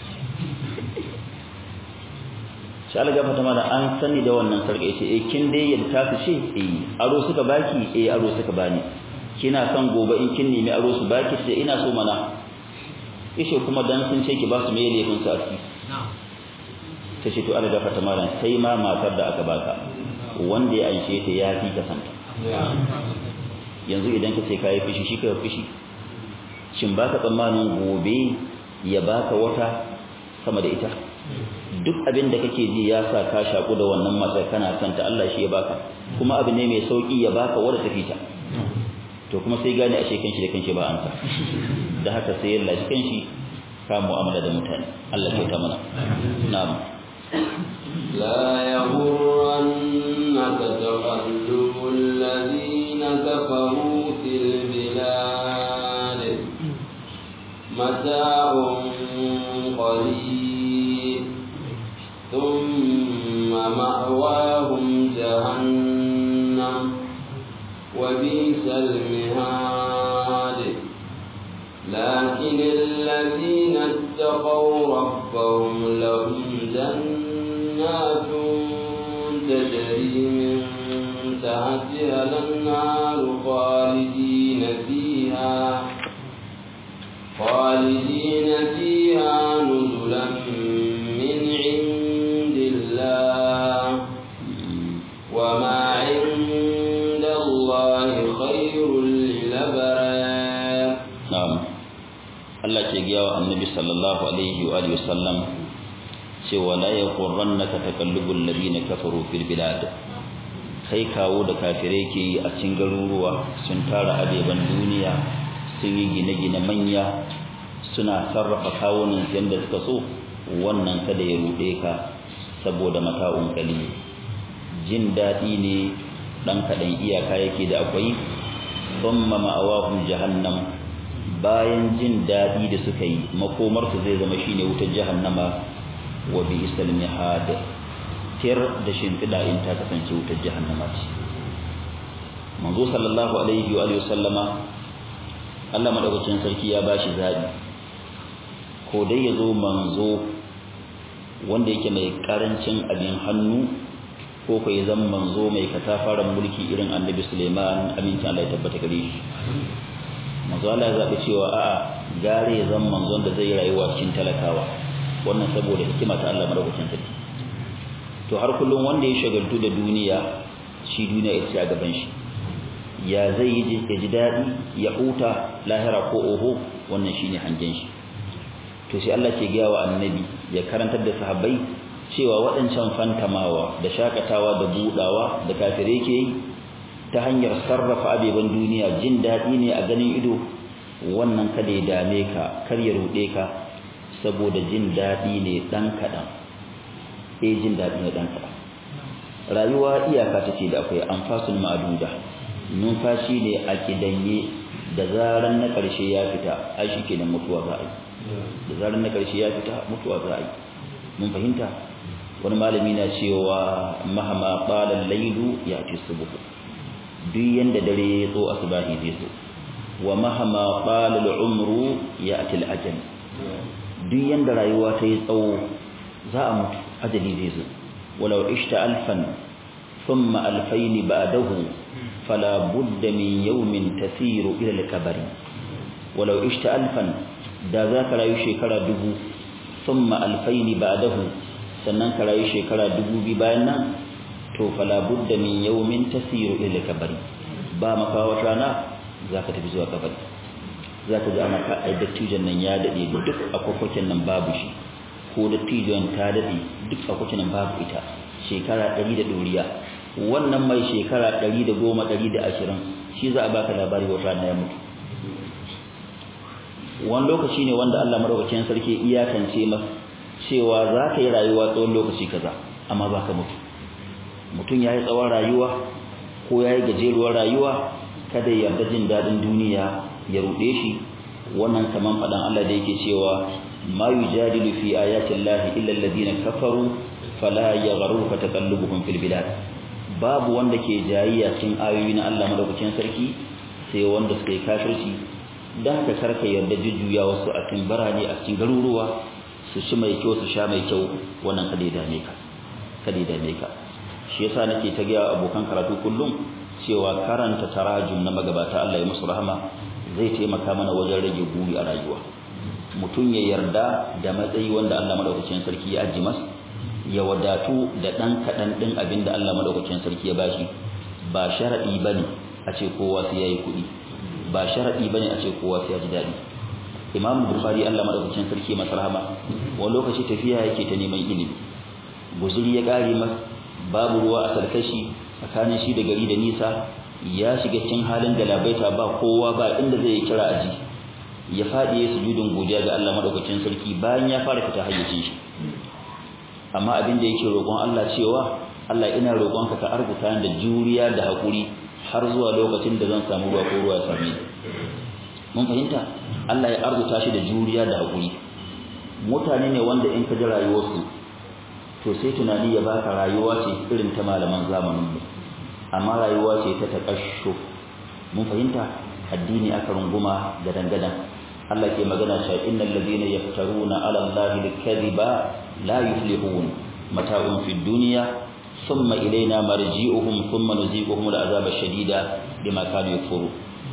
shi Allah gafarta mana an sani da wannan sarka yace eh kin dai yadda ta su ce eh aro suka baki eh aro suka bani kina son gobe in kin nemi aro su baki sai ina so mana yace kuma dan sun ce ki ba su meye laifin su a ciki ta ce to Allah gafarta mana sai ma matar da aka baka wanda ya anshe ta ya fi ka santa yanzu idan ka ce ka yi fishi shi ka yi fishi shin ba ka tsammanin gobe ya baka wata sama da ita duk abin da kake ji ya sa ka shaku da wannan matar kana santa Allah shi ya baka kuma abu ne mai sauki ya baka wadda ta fita to kuma sai gane ashe kanshi da kanshi ba an sa da haka sai ya lashi kanshi ka mu'amala da mutane Allah ya ta mana na'am لا يغرنك تقلب الذين كفروا في البلاد متاع قليل ثم مأواهم جهنم وبئس المهاد لكن الذين اتقوا ربهم لهم جنات تجري من تحتها الأنهار خالدين فيها خالدين فيها نزلا من عند الله وما عند الله خير للأبرار na'am Allah ke giya wa annabi sallallahu alaihi wa alihi wasallam cewa la yaghurrannaka taqallubul ladina kafaru fil bilad kai kawo da kafirai ke yi a cikin garuruwa sun tara adeban duniya sun yi gine-gine manya suna sarrafa kawunan yadda suka so wannan kada ya ruɗe ka saboda mata'un kali jin daɗi ne ɗan kaɗan iyaka yake da akwai thumma ma'awahum jahannam bayan jin daɗi da suka yi makomarsu zai zama shine wutar jahannama wa bi isal mihad tir da shimfiɗa in ta kasance wutar jahannama ce manzo sallallahu alaihi wa alihi sallama Allah madaukakin sarki ya bashi zabi ko dai yazo manzo wanda yake mai karancin abin hannu ko ko ya zama manzo mai katafaren mulki irin annabi Suleiman amincin Allah ya tabbata gare shi manzo Allah ya zabi cewa a'a gare ya zama manzon da zai rayuwa cikin talakawa wannan saboda hikima ta Allah madaukakin sarki to har kullum wanda ya shagaltu da duniya shi duniya ita ce a gaban shi ya zai yi ya ji daɗi ya huta lahira ko oho wannan shine hangen shi to sai Allah ke gaya wa annabi ya karantar da sahabbai cewa waɗancan fantamawa da shakatawa da budawa da kafire ke yi ta hanyar sarrafa abeban duniya jin daɗi ne a ganin ido wannan kada ya dame ka kar ya ruɗe ka saboda jin daɗi ne ɗan kaɗan eh jin daɗi ne ɗan kaɗan rayuwa iyaka take da akwai anfasul ma'duda numfashi ne a kidanye da zaran na ƙarshe ya fita ai shi kenan mutuwa za a yi da zaran na ƙarshe ya fita mutuwa za a yi mun fahimta wani malami na cewa mahama qala al-laylu ya'ti subh duk yanda dare ya zo asbahi zai zo wa mahama qala al-umru ya'ti al-ajal duk yanda rayuwa ta yi tsawo za a mutu ajali zai zo walau ishta alfan thumma alfayn ba'dahu fala budda min yawmin tasiru ila al-kabari walau ishta alfan da za ka rayu shekara dubu thumma alfayn ba'dahu sannan ka rayu shekara dubu bi bayan nan to fala budda min yawmin tasiru ila al-kabari ba maka wata rana za ka tafi zuwa kabari za ka ji ana ka ai dattijan nan ya dade duk akwakwakin nan babu shi ko dattijan ta dade duk akwakwakin nan babu ita shekara 100 da doriya wannan mai shekara 110 120 shi za a baka labari wata rana ya mutu wani lokaci ne wanda Allah madaukakin sarki iyakance masa cewa za ka yi rayuwa tsawon lokaci kaza amma ba ka mutu mutum ya yi tsawon rayuwa ko ya yi gajeruwar rayuwa kada ya yarda jin daɗin duniya ya ruɗe shi wannan kaman faɗan Allah da yake cewa ma yujadilu fi ayati llahi illa alladhina kafaru fala yaghruka taqallubuhum fil bilad babu wanda ke jayayya cikin ayoyi na Allah madaukakin sarki sai wanda suka yi kafirci dan ka karka yarda jujjuya wasu a cikin barane a cikin garuruwa su ci mai kyau su sha mai kyau wannan kada ya dame ka kada ya dame ka shi yasa nake ta ga abokan karatu kullum cewa karanta tarajum na magabata Allah ya musu rahama zai taimaka mana wajen rage buri a rayuwa mutum ya yarda da matsayi wanda Allah madaukakin sarki ya aji masa ya wadatu da dan kadan din abin da Allah madaukakin sarki ya bashi ba sharadi bane a ce kowa sai yayi kuɗi ba sharadi bane a ce kowa sai ya ji dadi Imam Bukhari Allah madaukakin sarki masa rahama wani lokaci tafiya yake ta neman ilimi guzuri ya kare masa babu ruwa a sarkashi tsakanin shi da gari da nisa ya shiga cikin halin galabaita ba kowa ba inda zai kira aji ya fadi ya sujudin godiya ga Allah madaukakin sarki bayan ya fara fita hayyacin shi amma abin da yake roƙon Allah cewa Allah ina roƙonka ka arzuta da juriya da hakuri har zuwa lokacin da zan samu ruwa ko ruwa ya same ni mun fahimta Allah ya arzuta shi da juriya da hakuri mutane ne wanda in ka ji rayuwarsu to sai tunani ya baka rayuwa ce irin ta malaman zamanin mu amma rayuwa ce ta takashu mun fahimta addini aka runguma da dangadan Allah ke magana cewa innal ladina yaftaruna ala allahi alkadhiba la yuflihun mata'un fid dunya thumma ilayna marji'uhum thumma nuziquhum al'azaba shadida bima kanu yakfuru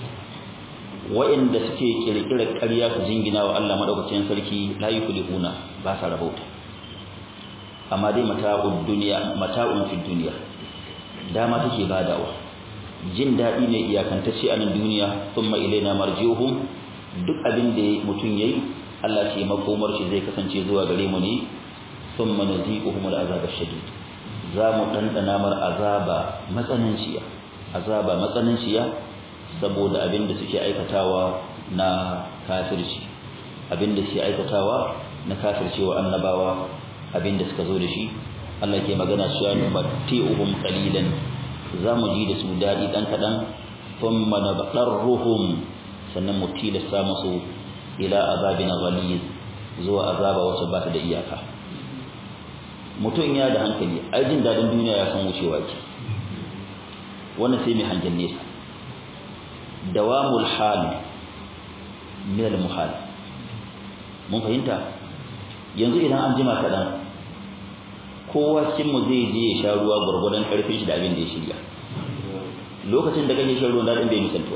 wa'inda suke kirkirar ƙarya su jingina wa Allah madaukakin sarki la yuflihuna ba sa rabauta amma dai mata'ud dunya mata'un fid dunya dama take badawa jin dadi ne iyakantacce a nan duniya thumma ilaina marji'uhum duk abin da mutum yayi Allah ce makomar shi zai kasance zuwa gare mu ne thumma nuziquhum al'azab ash-shadid za mu dandana mar azaba matsananciya azaba matsananciya saboda abin da suke aikatawa na kafirci abin da suke aikatawa na kafircewa annabawa abin da suka zo da shi Allah ke magana cewa numatti'uhum qalilan zamu ji da su dadi dan kadan thumma nabtarruhum sannan mu tilasta musu ila azabin ghaliz zuwa azaba wacce ba ta da iyaka mutum ya da hankali ai jin dadin duniya ya san wucewa ke wannan sai mai hangen nesa dawamul hal min al muhal mun fahimta yanzu idan an jima kaɗan kowa cikin mu zai je ya sha ruwa gwargwadon karfin shi da abin da ya shirya lokacin da kake shan ruwan daɗin bai misaltuwa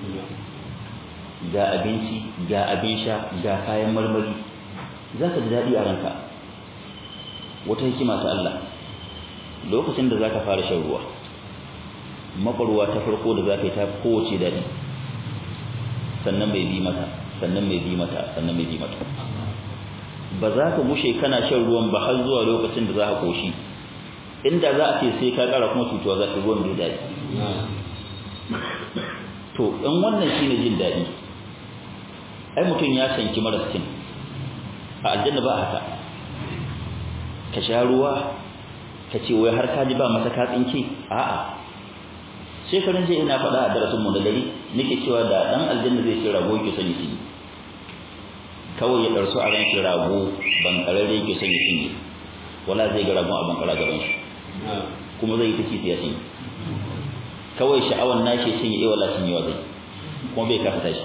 ga abinci ga abin sha ga kayan marmari za ka ji daɗi a ranka wata hikima ta Allah lokacin da za ka fara shan ruwa makwarwa ta farko da za ka yi ta kowace daɗi sannan mai bi mata sannan mai bi mata sannan mai bi mata ba za ka gushe kana shan ruwan ba har zuwa lokacin da za ka koshi inda za a ce sai ka ƙara kuma cutuwa za ka ruwan mai daɗi to in wannan shine jin daɗi ai mutum ya sanki maras cin a aljanna ba haka ka sha ruwa ka ce wai har ka ji ba masa ka tsinke a'a shekarun jiya ina faɗa a darasin mu da dare nake cewa da dan aljanna zai ce rago yake sani shi kawai ya ɗarsu a ran shi rago ban kararre yake sani shi wala zai ga ragon a ban kara gaban shi kuma zai yi ta kisi ya shi kawai sha'awan nashi sun yi wala sun yi wa zai kuma bai kasa tashi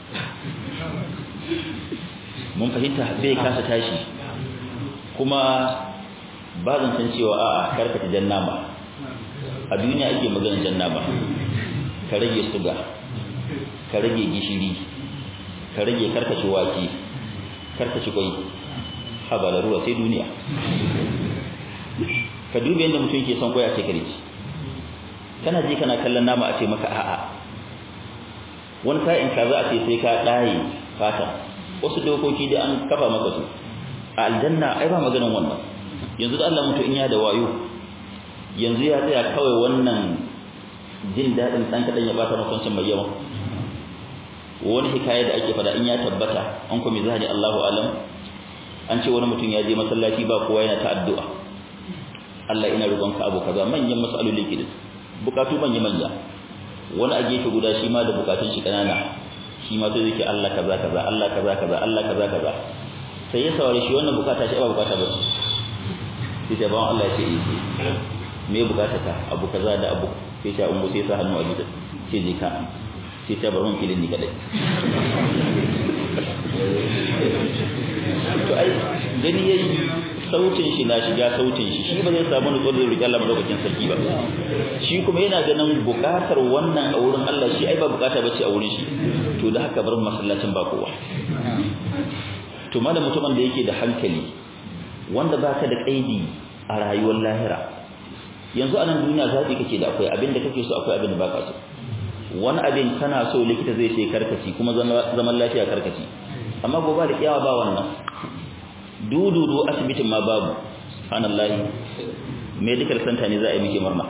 mun fahimta bai kasa tashi kuma ba zan san cewa a'a karkata janna ba a duniya ake magana janna ba ka rage suga ka rage gishiri ka rage karkace wake karkace kwai habala ruwa sai duniya ka duba yadda mutum ke son kwai a ce kare kana ji kana kallon nama a ce maka a'a wani sa'in ka za a ce sai ka ɗaye fata wasu dokoki da an kafa maka su a aljanna ai ba maganin wannan yanzu da Allah mutu in ya da wayo yanzu ya tsaya kawai wannan jin daɗin ɗan kaɗan ya bata makwancin mai yawa wani hikaya da ake fada in ya tabbata an kuma zahari Allahu alam an ce wani mutum ya je masallaci ba kowa yana ta addu'a Allah ina roƙonka abu kaza manyan mas'aloli ke da bukatu manya manya wani a gefe guda shi ma da bukatun shi kanana shi ma sai yake Allah kaza kaza Allah kaza kaza Allah kaza kaza sai ya saware shi wannan bukata shi ba bukata ba sai ta bawan Allah ya ce eh me bukata ta abu kaza da abu sai ta ummu sai sa hannu a jita sai je ka sai ta bar mun filin ni kadai to ai gani yayi sautin shi na shiga sautin shi shi ba zai samu nutsuwar da riƙe Allah madaukakin sarki ba shi kuma yana ganin buƙatar wannan a wurin Allah shi ai ba buƙata bace a wurin shi to da haka bar masallacin ba kowa to malam mutumin da yake da hankali wanda baka da kaidi a rayuwar lahira yanzu a nan duniya zaɓi kake da akwai abin da kake so akwai abin da baka so wani abin kana so likita zai ce karkaci kuma zaman lafiya karkaci amma gobe da kiyawa ba wannan dududu asibitin ma babu subhanallahi medical center ne za a yi miki murna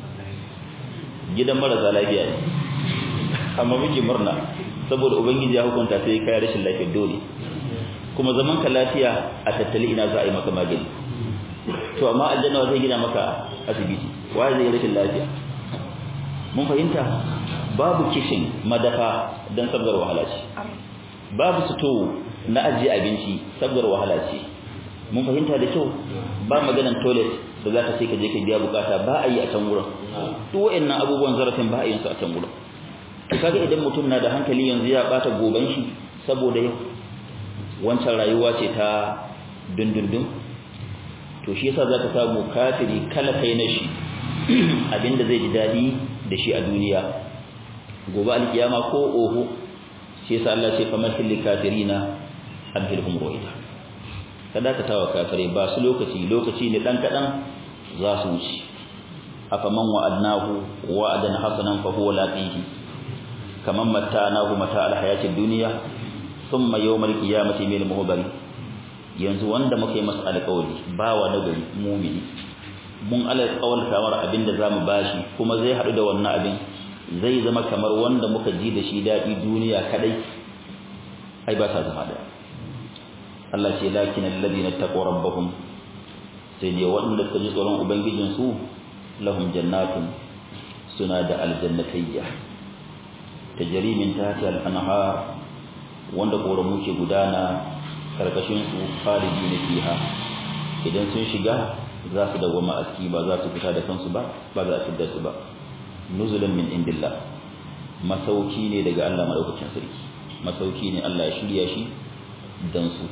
gidan marasa lafiya ne amma miki murna saboda ubangiji ya hukunta sai kai rashin lafiya dole kuma zaman ka lafiya a tattali ina za a yi maka magani to amma aljanna zai gina maka asibiti wa zai rashin lafiya mun fahimta babu kishin madafa dan sabgar wahala ce babu sito na ajiye abinci sabgar wahala ce mun fahimta da kyau ba maganan toilet da za ka ce ka je ka biya bukata ba a yi a can wurin duk wa'annan abubuwan zarafin ba a yin su a can wurin to kaga idan mutum na da hankali yanzu ya bata goban shi saboda yau wancan rayuwa ce ta dundundun to shi yasa zaka samu kafiri kala kai na shi abinda zai ji dadi da shi a duniya gobe alkiyama ko oho shi yasa Allah ce kamar fil kafirina adhilhum ru'ya kada ka tawa kafire ba su lokaci lokaci ne dan kadan za su wuce afaman wa'adnahu wa'adan hasanan fa huwa laqihi kaman mattanahu mata alhayati dunya thumma yawmal qiyamati min muhbari yanzu wanda muka yi masa alƙawari bawa na gari mumini mun alƙawar kamar abinda zamu bashi kuma zai hadu da wannan abin zai zama kamar wanda muka ji da shi dadi duniya kadai ai ba ta zama da Allah ce lakin alladhina taqaw rabbahum sai ne wanda suka ji tsoron ubangijin su lahum jannatun suna da aljannatayya tajri min tahti al-anhar wanda koramu ke gudana karkashin su khalidina fiha idan sun shiga za su dawama aski ba za su fita da kansu ba ba za su fita su ba nuzulan min indillah masauki ne daga Allah madaukakin sarki masauki ne Allah ya shirya shi dan su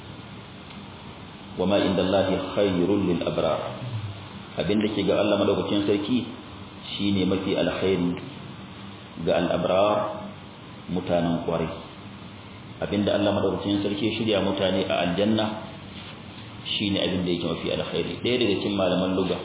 wama indallahi khairul lil abrar abinda ke ga Allah madaukakin sarki shine mafi alkhairi ga al abrar mutanen kwarai abinda Allah madaukakin sarki shirya mutane a aljanna shine abinda yake mafi alkhairi ɗaya daga cikin malaman lugha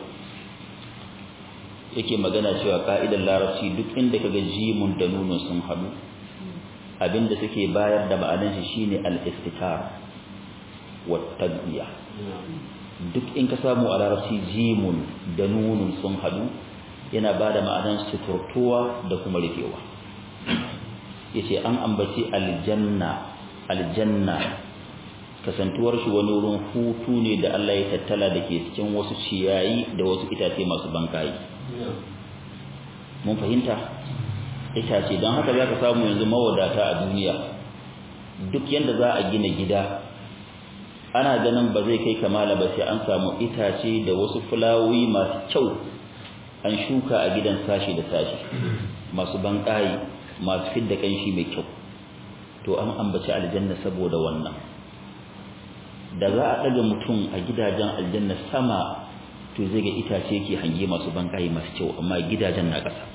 yake magana cewa ka'idar larabci duk inda kaga jimun da nunun sun hadu abinda suke bayar da ma'anar shi shine al-istikar wa tadbiya duk in ka samu a larabci jimun da nunun sun hadu yana bada ma'anar suturtuwa da kuma rufewa yace an ambaci aljanna aljanna kasantuwar shi wani wurin hutu ne da Allah ya tattala da ke cikin wasu ciyayi da wasu itace masu bankayi mun fahimta itace don haka za ka samu yanzu mawadata a duniya duk yadda za a gina gida ana ganin ba zai kai kamala ba sai an samu itace da wasu fulawoyi masu kyau an shuka a gidan sashi da sashi masu bankayi masu fidda kanshi mai kyau to an ambaci aljanna saboda wannan da za a ɗaga mutum a gidajen aljanna sama to zai ga itace ke hange masu bankaye masu kyau amma gidajen na ƙasa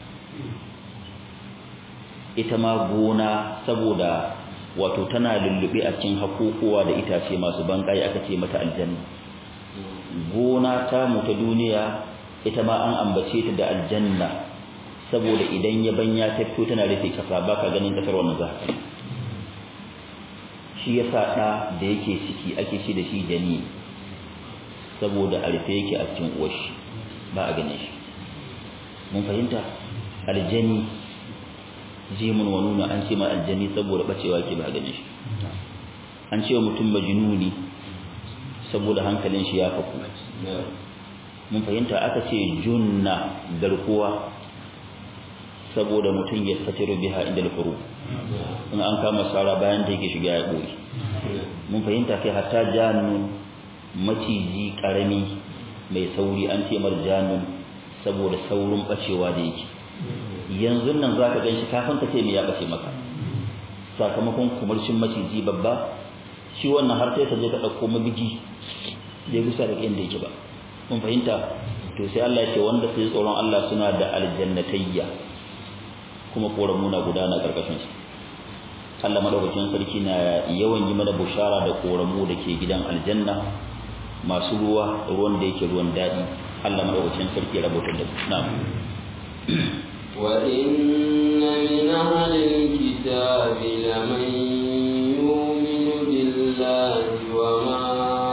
ita ma gona saboda wato tana lullube a cikin hakukuwa da itace masu bankaye aka ce mata aljanna gona ta mu ta duniya ita ma an ambace ta da aljanna saboda idan ya banya ta fito tana rufe kasa baka ganin kasar wannan zaka shi yasa da da yake ciki ake ce da shi jani saboda a rufe yake a cikin uwashi ba a ganin shi mun fahimta aljani jimun wa nuna an ce ma aljani saboda bacewa ke ba ganin shi an ce mutum majnuni saboda hankalin shi ya faku mun fahimta aka ce junna garkuwa saboda mutum ya satiru biha inda alfuru in an kama sara bayan da yake shiga ya boye mun fahimta kai hatta jannun maciji karami mai sauri an ce marjanun saboda saurin bacewa da yake yanzu nan zaka ganshi kafin ka ce me ya bace maka sakamakon kumarcin maciji babba shi wannan har sai ka je ka dauko mabigi da gusa da inda yake ba mun fahimta to sai Allah ya ce wanda sai tsoron Allah suna da aljannatayya kuma koramuna gudana karkashin su Allah madaukakin sarki na yawan yi mana bushara da koramu da ke gidan aljanna masu ruwa ruwan da yake ruwan daɗi Allah madaukakin sarki ya rabotar da na'am وإن من أهل الكتاب لمن يؤمن بالله وما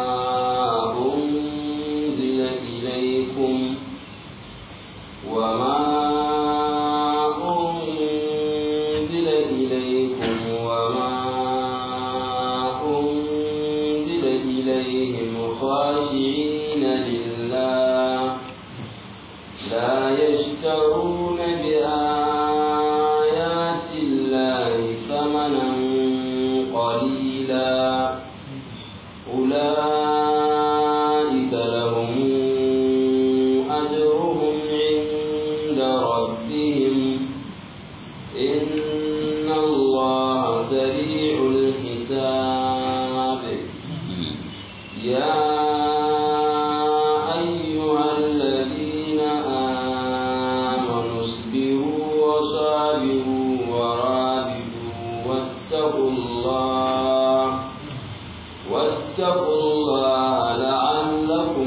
أنزل إليكم وما أنزل إليكم وما أنزل إليهم خاشعين لله لا يشترون بآيات الله ثمنا قليلا أولئك لهم أجرهم عند ربهم إن الله سريع الحساب يا أيها الذين آمنوا اصبروا وصابروا ورابطوا واتقوا الله واتقوا الله لعلكم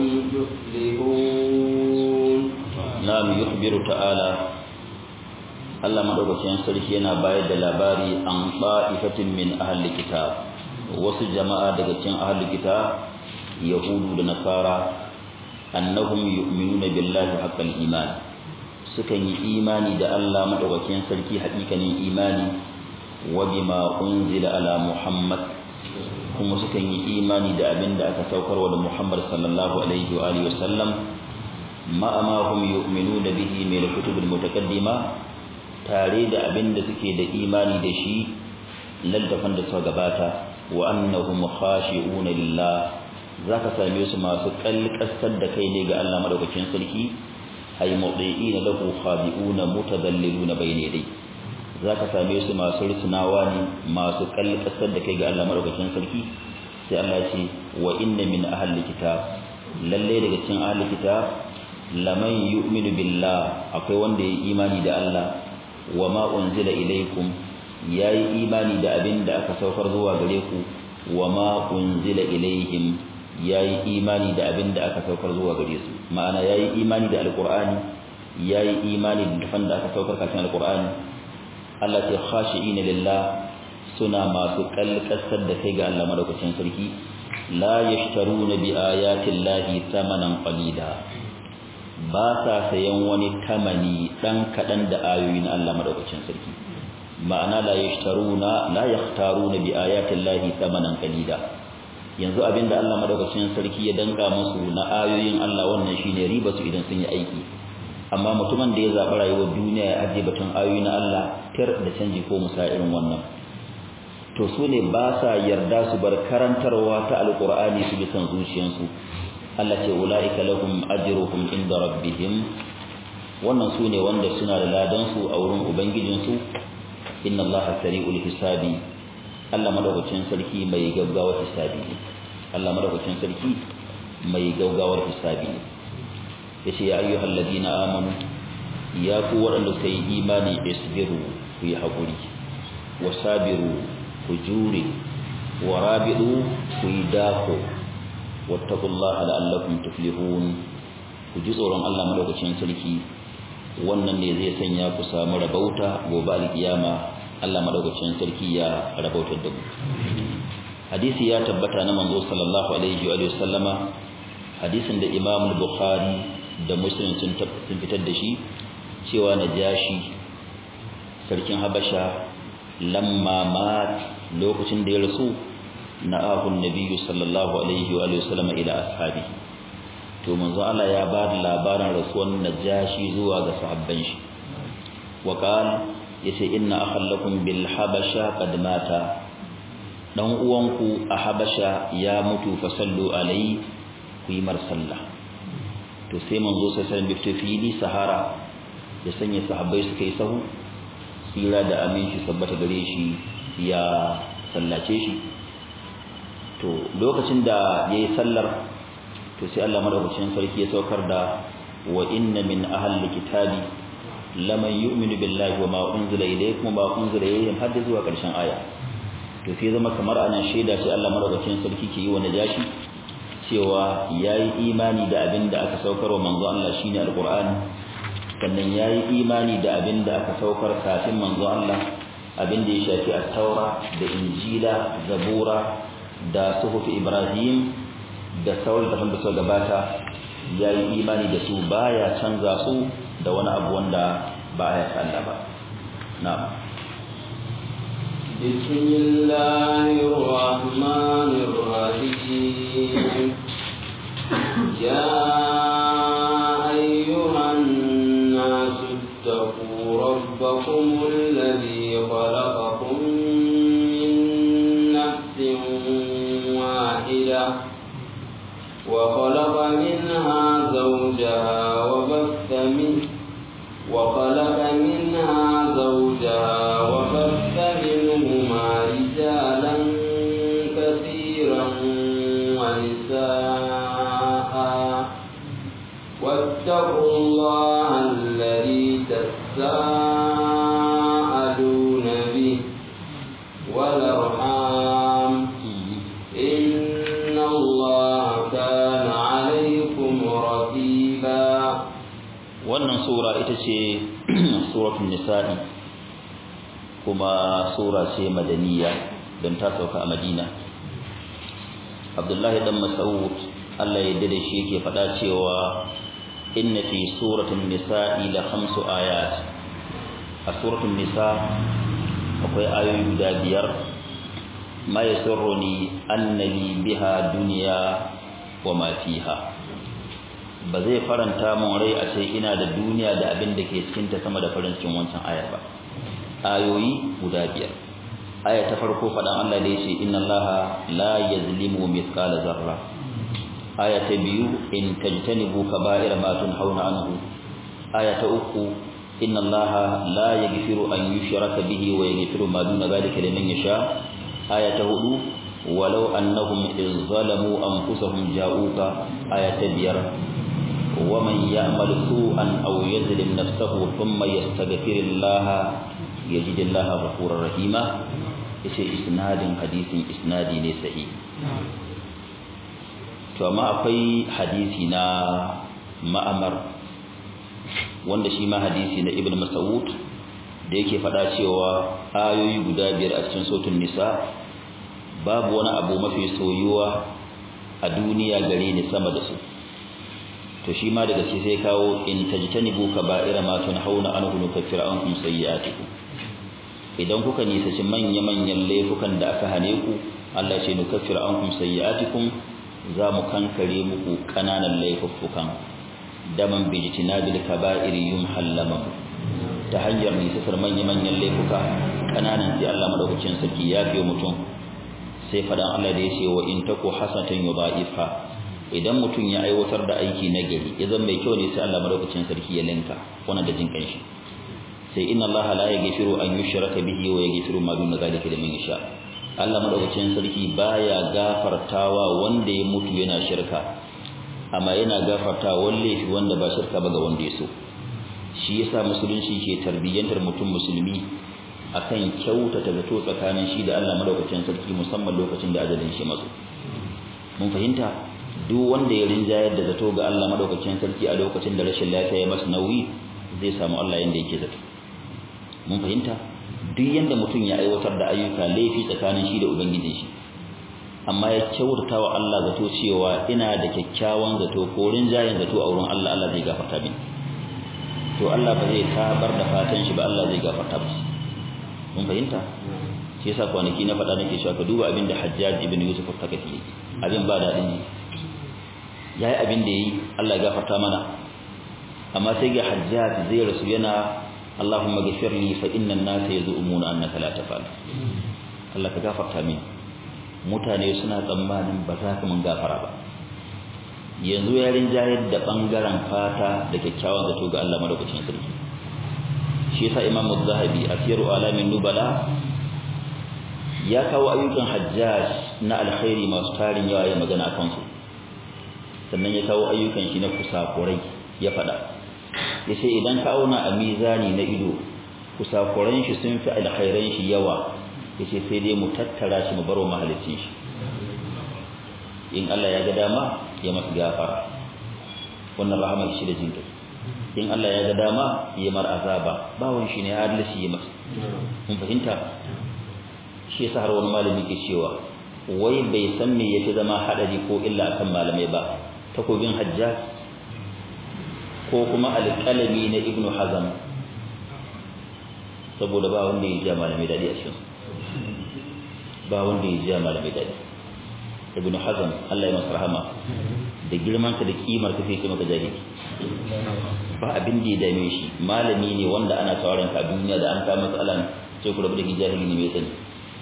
تفلحون na'am yukhbiru ta'ala Allah madaukakin sarki yana bayar da labari an ba'ifatin min ahli kitab wasu jama'a daga cikin ahli kitab yahudu da nasara annahum yu'minuna billahi haqqal iman sukan yi imani da Allah madaukakin sarki haƙiƙanin imani wa bima unzila ala muhammad kuma sukan yi imani da abinda aka saukarwa da muhammad sallallahu alaihi wa alihi wasallam ma ma hum yu'minuna bihi min al-kutub al-mutaqaddima tare da abin da suke da imani da shi lallafan da suka gabata wa annahum khashi'una lillah zaka same su masu kalkasar da kai ne ga Allah madaukakin sarki ay mudiina lahu khabi'una mutadalliluna bayna yadayhi zaka same su masu rusunawa ne masu kalkasar da kai ga Allah madaukakin sarki sai Allah ya ce wa inna min ahli kitab lalle daga cikin ahli kitab laman yu'minu billah akwai wanda ya imani da Allah wa ma unzila ilaykum yayi imani da abin da aka saukar zuwa gare ku wa ma unzila ilayhim yayi imani da abin da aka saukar zuwa gare su ma'ana yayi imani da alqur'ani yayi imani da dafan da aka saukar kafin alqur'ani Allah ta khashi'ina lillah suna masu kalkasar da kai ga Allah madaukakin sarki la yashtaruna bi ayati llahi thamanan qalila ba sa sayan wani tamani dan kadan da ayoyin Allah madaukakin sarki ma'ana la yashtaruna la yahtaruna bi ayati llahi thamanan qalila yanzu abinda Allah madaukakin sarki ya danka musu na ayoyin Allah wannan shine riba su idan sun yi aiki amma mutumin da ya zaɓi rayuwar duniya ya ajiye batun ayoyi na Allah tir da canji ko musa irin wannan to su ne ba sa yarda su bar karantarwa ta alqur'ani su bi san zuciyansu Allah ce ulaika lahum ajruhum inda rabbihim wannan su ne wanda suna da ladan su a wurin ubangijin su inna Allah sari'ul hisabi Allah madaukakin sarki mai gaggawar hisabi ne Allah madaukakin sarki mai gaggawar hisabi ne yace ya ayyuhal ladina amanu ya ku waɗanda suka yi imani isbiru ku yi haƙuri wasabiru ku jure warabidu ku yi dako wattaqullaha la'allakum tuflihun ku ji tsoron Allah madaukakin sarki wannan ne zai sanya ku samu rabauta gobe alkiyama Allah madaukakin sarki ya rabautar da mu hadisi ya tabbata na manzo sallallahu alaihi wa sallama hadisin da Imam Bukhari da Muslim sun fitar da shi cewa najashi sarkin Habasha lamma mat lokacin da ya rasu na ahun nabiyyu sallallahu alaihi wa sallama ila ashabi to manzo Allah ya ba da labarin rasuwan najashi zuwa ga sahabban shi wa qala yace inna akhallakum bil habasha qad mata dan uwanku a habasha ya mutu fa sallu alai ku yi mar sallah to sai manzo sai sai bifto fili sahara ya sanya sahabbai suka yi sahu tsira da aminci sabbata gare shi ya sallace shi to lokacin da yayi sallar to sai Allah madaukakin sarki ya saukar da wa inna min ahli kitabi laman yu'minu billahi wa ma unzila ilaykum wa ma unzila ilayhim hadda zuwa karshen aya to sai zama kamar anan shaida sai Allah madaukakin sarki ke yi wa najashi cewa yayi imani da abin da aka saukar wa manzo Allah shine alqur'ani sannan yayi imani da abin da aka saukar kafin manzo Allah abin da ya shafi at-taura da injila zabura da suhuf ibrahim da sauran da da suka gabata yayi imani da su baya canza su da wani abu wanda baya ta Allah ba na'am بسم الله الرحمن الرحيم يا أيها الناس اتقوا ربكم الذي خلقكم من نفس واحدة وخلق منها زوجها وبث منه وخلق منها زوجها وبث منهما رجالا كثيرا ونساء واتقوا الله الذي تساءلون به والأرحام إن الله كان عليكم رقيبا wannan sura ita ce suratul nisa'i kuma sura ce madaniya don ta sauka a madina abdullahi dan mas'ud Allah ya yarda da shi yake faɗa cewa inna fi suratul nisa'i la khamsu ayat a suratul nisa akwai ayoyi guda biyar ma yasurruni annali biha dunya wa ma fiha ba zai faranta mun rai a ce ina da duniya da abin da ke cikin ta sama da farin cikin wancan ayar ba ayoyi guda biyar aya ta farko faɗan Allah da yace inna Allaha la yazlimu mithqala zarra aya ta biyu in tajtanibu kaba'ira ma tunhauna anhu aya ta uku inna Allaha la yaghfiru an yushraka bihi wa yaghfiru ma duna dhalika liman yasha aya ta hudu walau annahum iz zalamu anfusahum ja'uka aya ta biyar ومن يعمل سوءا أو يظلم نفسه ثم يستغفر الله يجد الله غفورا رحيما yace isnadin hadisin isnadi ne sahi to amma akwai hadisi na ma'amar wanda shi ma hadisi na ibn mas'ud da yake faɗa cewa ayoyi guda biyar a cikin sotun nisa babu wani abu mafi soyuwa a duniya gare ni sama da su to shi ma daga sai sai kawo in tajtanibu kaba'ira ma tunhauna anhu nukaffir ankum sayyi'atikum idan kuka nisaci manya-manyan laifukan da aka hane ku Allah ce nukaffir ankum sayyi'atikum za mu kankare muku kananan laifuffukan daman bijtinabil kaba'iri yumhallama ta hanyar nisasar manya-manyan laifuka kananan sai Allah madaukakin sarki ya fiye mutum sai fadan Allah da ya ce wa in taku hasanatan yudha'ifha idan mutum ya aiwatar da aiki na gari ya zama mai kyau ne sai Allah madaukakin sarki ya linka wannan da jin kanshi sai inna Allah la yaghfiru an yushraka bihi wa yaghfiru ma duna zalika liman yasha Allah madaukakin sarki baya gafartawa wanda ya mutu yana shirka amma yana gafartawa wanda shi wanda ba shirka ba ga wanda ya so shi yasa musulunci ke tarbiyyantar mutum musulmi akan kyautata zato tsakanin shi da Allah madaukakin sarki musamman lokacin da ajalin shi mazo mun fahimta duk wanda ya rinjayar da zato ga Allah madaukakin sarki a lokacin da rashin lafiya ya masa nauyi zai samu Allah yanda yake zato mun fahimta duk yanda mutum ya aiwatar da ayyuka laifi tsakanin shi da ubangijin shi amma ya kyautata wa Allah zato cewa ina da kyakkyawan zato ko rinjayen zato a wurin Allah Allah zai gafarta min to Allah ba zai tabar da fatan shi ba Allah zai gafarta masa mun fahimta shi yasa kwanaki na faɗa nake cewa ka duba abin da Hajjaj ibn Yusuf al-Thaqafi abin ba daɗin ji yayi abin da yayi Allah ya gafarta mana amma sai ga Hajjaj zai rasu yana Allahumma ghfir li fa inna an-nasa yaz'umuna annaka la tafal Allah ka gafarta min mutane suna tsammanin ba za ka mun gafara ba yanzu ya rinjayar da bangaren fata da kyakkyawan zato ga Allah madaukakin sarki shi yasa Imam Az-Zahabi a Siyaru Alamin Nubala ya kawo ayyukan Hajjaj na alkhairi masu tarin yawa ya magana akan su sannan ya kawo ayyukan shi na kusakurai ya fada yace idan ka auna a mizani na ido kusakuran shi sun fi alkhairan shi yawa yace sai dai mu tattara shi mu baro mahalicin shi in Allah ya ga dama ya masa gafara wannan rahamar shi da jinkai in Allah ya ga dama ya mar azaba bawon shi ne adalci ya masa mun fahimta shi yasa har wani malami ke cewa wai bai san me yake zama hadari ko illa akan malamai ba takobin hajjaj ko kuma alƙalami na ibnu hazam saboda ba wanda ya ji malamai dadi a cikin ba wanda ya ji malamai dadi ibnu hazam Allah ya masa rahama da girman ka da kimar ka sai maka jahili ba abin da ya dame shi malami ne wanda ana sauran ka duniya da an ka matsalan sai ku rabu da jahili ne mai sani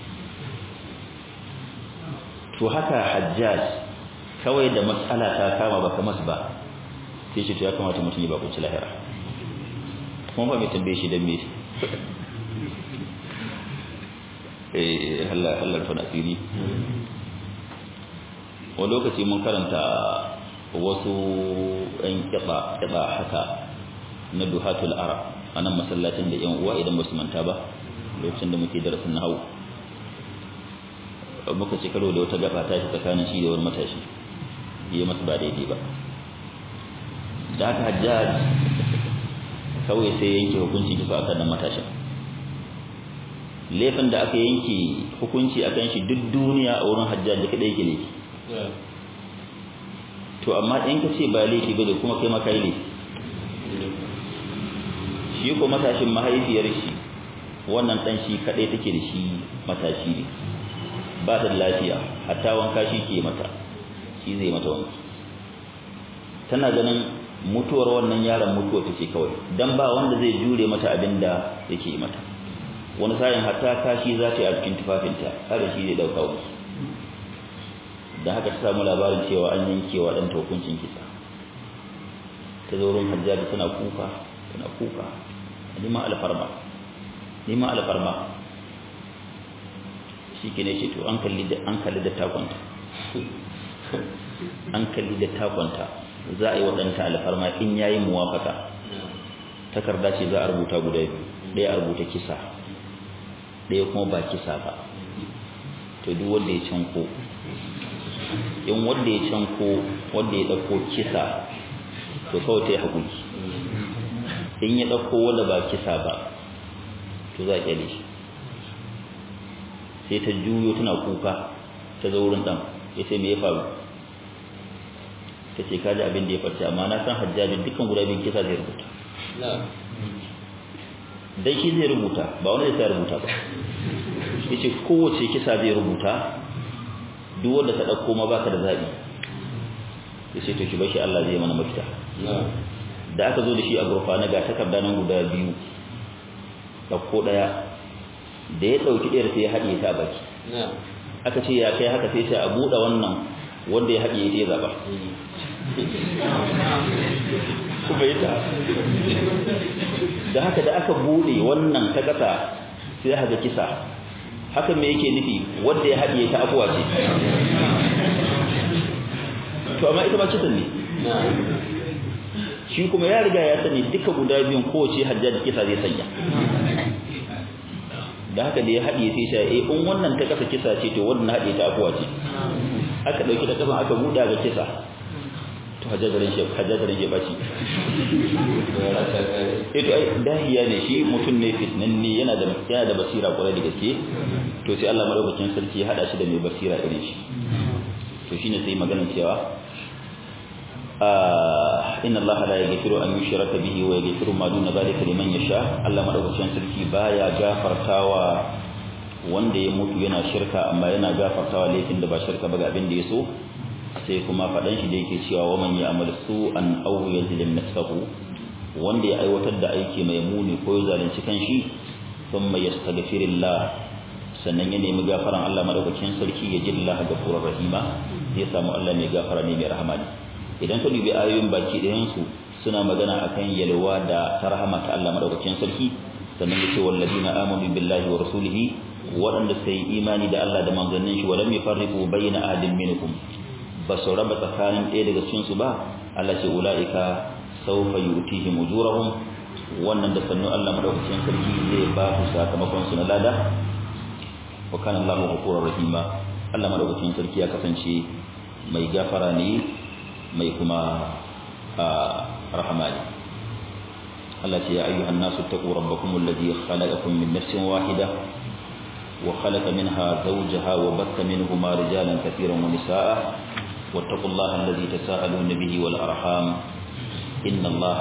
to haka hajjaj kawai da matsala ta kama baka mas ba sai shi to ya kamata mutum ya ba kunci lahira kuma ba mai tambaye shi dan me eh Allah Allah fa nasiri wani lokaci mun karanta wasu ɗan kiɗa kiɗa haka na duhatul arab a nan masallacin da yan uwa idan ba su manta ba lokacin da muke darasin nahawu muka ci karo da wata gaba ta shi tsakanin shi da wani matashi yi masa ba daidai ba da haka hajjaj kawai sai yanke hukunci kisa akan nan matashin laifin da aka yanke hukunci akan shi duk duniya a wurin hajjaj da kadai yake laifi to amma in ka ce ba laifi ba da kuma kai maka laifi shi ko matashin mahaifiyar shi wannan dan shi kadai take da shi matashi ne ba da lafiya hatta wanka shi ke mata shi zai mata wanka tana ganin mutuwar wannan yaron mutuwa take kawai dan ba wanda zai jure mata abin da yake mata wani sa'in hatta kashi za ta yi a cikin tufafinta kada shi zai dauka wasu da haka ta samu labarin cewa an yanke wa ɗanta hukuncin kisa ta zo wurin hajjaji tana kuka tana kuka nima alfarma nima alfarma shi ke ne ce to an kalli da an kalli da takwanta an kalli da takwanta za a yi waɗanta alfarma in yayi muwafaka takarda ce za a rubuta guda biyu ɗaya a rubuta kisa ɗaya kuma ba kisa ba to duk wanda ya canko in wanda ya canko wanda ya ɗauko kisa to kawai ta yi haƙuri in ya ɗauko wanda ba kisa ba to za a ƙyale shi sai ta juyo tana kuka ta zo wurin ɗan ya ce me ya faru ta ce kaji abin da ya farce amma na san hajjajin dukkan guda biyun kisa zai rubuta dan shi zai rubuta ba wani zai rubuta ba yace kowace kisa zai rubuta duk wanda ta dauko ma baka da zabi yace to ki bashi Allah zai mana mafita da aka zo da shi a gurfana ga takarda nan guda biyu dauko daya da ya dauki ɗayar sai ya haɗiye ta baki aka ce ya kai haka sai sai a buɗe wannan wanda ya haɗiye ta ya zaba kuma yi ta da haka da aka bude wannan ta kasa sai haka kisa haka me yake nufi wanda ya haɗiye ta abuwa ce to amma ita ba kisan ne shi kuma ya riga ya sani duka guda biyun kowace hajjaji kisa zai sanya da haka da ya haɗiye sai shi eh in wannan ta kasa kisa ce to wannan haɗiye ta abuwa ce aka ɗauki ta kasan aka buɗa ga kisa to hajjajarin shi hajjajarin shi baci eh to ai dahiya ne shi mutum ne fitnanne yana da yana da basira kwarai da gaske to sai Allah madaukakin sarki ya hada shi da mai basira irin shi to shine sai maganar cewa inna Allah la yaghfiru an yushraka bihi wa yaghfiru ma duna dhalika liman yasha Allah madaukakin sarki baya gafartawa wanda ya mutu yana shirka amma yana gafartawa laifin da ba shirka ba ga abin da ya so sai kuma faɗan shi da yake cewa wa man ya'mal su'an aw yazlim nafsahu wanda ya aiwatar da aiki mai muni ko ya zalunci kanshi thumma yastaghfirullah sannan ya nemi gafaran Allah madaukakin sarki ya jilla gafurur rahima zai samu Allah mai gafara ne mai rahama ne idan ka dubi ayoyin baki ɗayan su suna magana akan yalwa da tarhama ta Allah madaukakin sarki sannan ya ce walladina amanu billahi wa rasulihi waɗanda suka yi imani da Allah da manzannin shi walam yufarriqu bayna ahadin minkum ba su raba tsakanin ɗaya daga cikin su ba Allah ce ulaika sawfa yu'tihim ujurahum wannan da sannu Allah madaukakin sarki zai ba su sakamakon su na lada wa kana Allahu ghafurur rahima Allah madaukakin sarki ya kasance mai gafara ne mai kuma rahama ne Allah ce ya ayyuhan nasu taqu rabbakum alladhi khalaqakum min nafsin wahida وخلق منها زوجها وبث منهما رجالا كثيرا ونساء واتقوا الله الذي تساءلون به والأرحام إن الله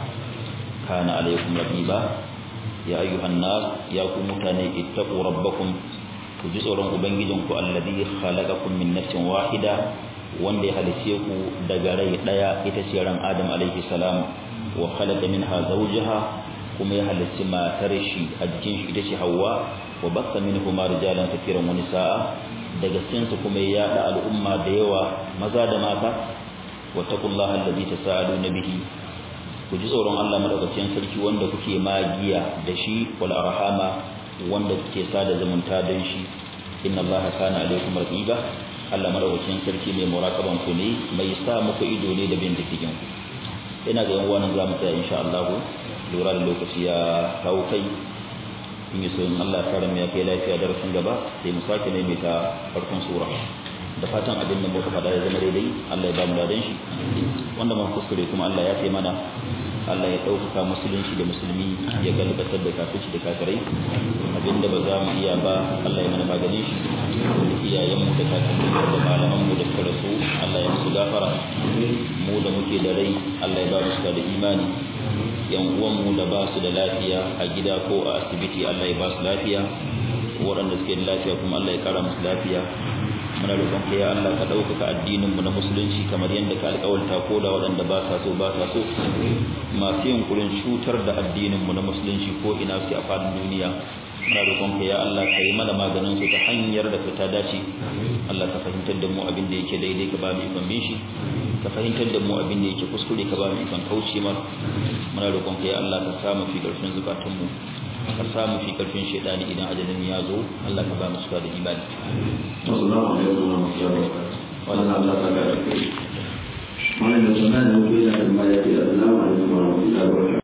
كان عليكم رقيبا يا أيها الناس يا متاني اتقوا ربكم كجسر أبنجدكم الذي خلقكم من نفس واحدة wanda ya halice ku daga rai daya ita ce ran Adam alaihi salam wa khalaqa minha zawjaha kuma ya halice matar shi a jikin shi ita ce Hawwa wa basta minhuma rijalan kathiran wa nisaa daga cikin su kuma ya yada al'umma da yawa maza da mata wattaqullaha allazi tasaaluna bihi ku ji tsoron Allah madaukakin sarki wanda kuke magiya da shi wal arhama wanda kuke sada zumunta don shi inna allaha kana alaikum raqiba Allah madaukakin sarki mai muraqaban ku ne mai sa muku ido ne da bin diddigin ku ina ga yan wannan zamu tsaya insha Allah lura da lokaci ya kawo kai in yi sun Allah ya ya kai lafiya darasin gaba sai mu sake ne mai ta farkon sura da fatan abin da muka faɗa ya zama daidai Allah ya ba mu ladan shi wanda muka kuskure kuma Allah ya kai mana Allah ya ɗaukaka musulunci da musulmi ya galibatar da kafirci da kafirai abinda ba za mu iya ba Allah ya mana maganin shi iyayenmu da kakanni da malamanmu da suka rasu Allah ya musu gafara mu da muke da rai Allah ya ba mu da imani yan uwanmu da ba su da lafiya a gida ko a asibiti Allah ya ba su lafiya waɗanda suke da lafiya kuma Allah ya kara musu lafiya muna roƙon ka ya Allah ka ɗaukaka addinin mu na musulunci kamar yadda ka alƙawarta ko da waɗanda ba sa so ba sa so masu yunkurin cutar da addinin mu na musulunci ko ina su a faɗin duniya muna roƙon ka ya Allah ka yi mana maganin su ta hanyar da ta dace Allah ka fahimtar da mu abin da yake daidai ka ba mu ikon bin shi ka fahimtar da mu abin da yake kuskure ka ba mu ikon kauce mar muna roƙon ka ya Allah ka samu fi ƙarfin zukatan mu ka samu fi ƙarfin shaidani idan ajalin ya zo Allah ka ba mu suka da imani Assalamu alaikum wa rahmatullahi wa barakatuh. Wannan Allah ta ga da kai. Wannan da sunan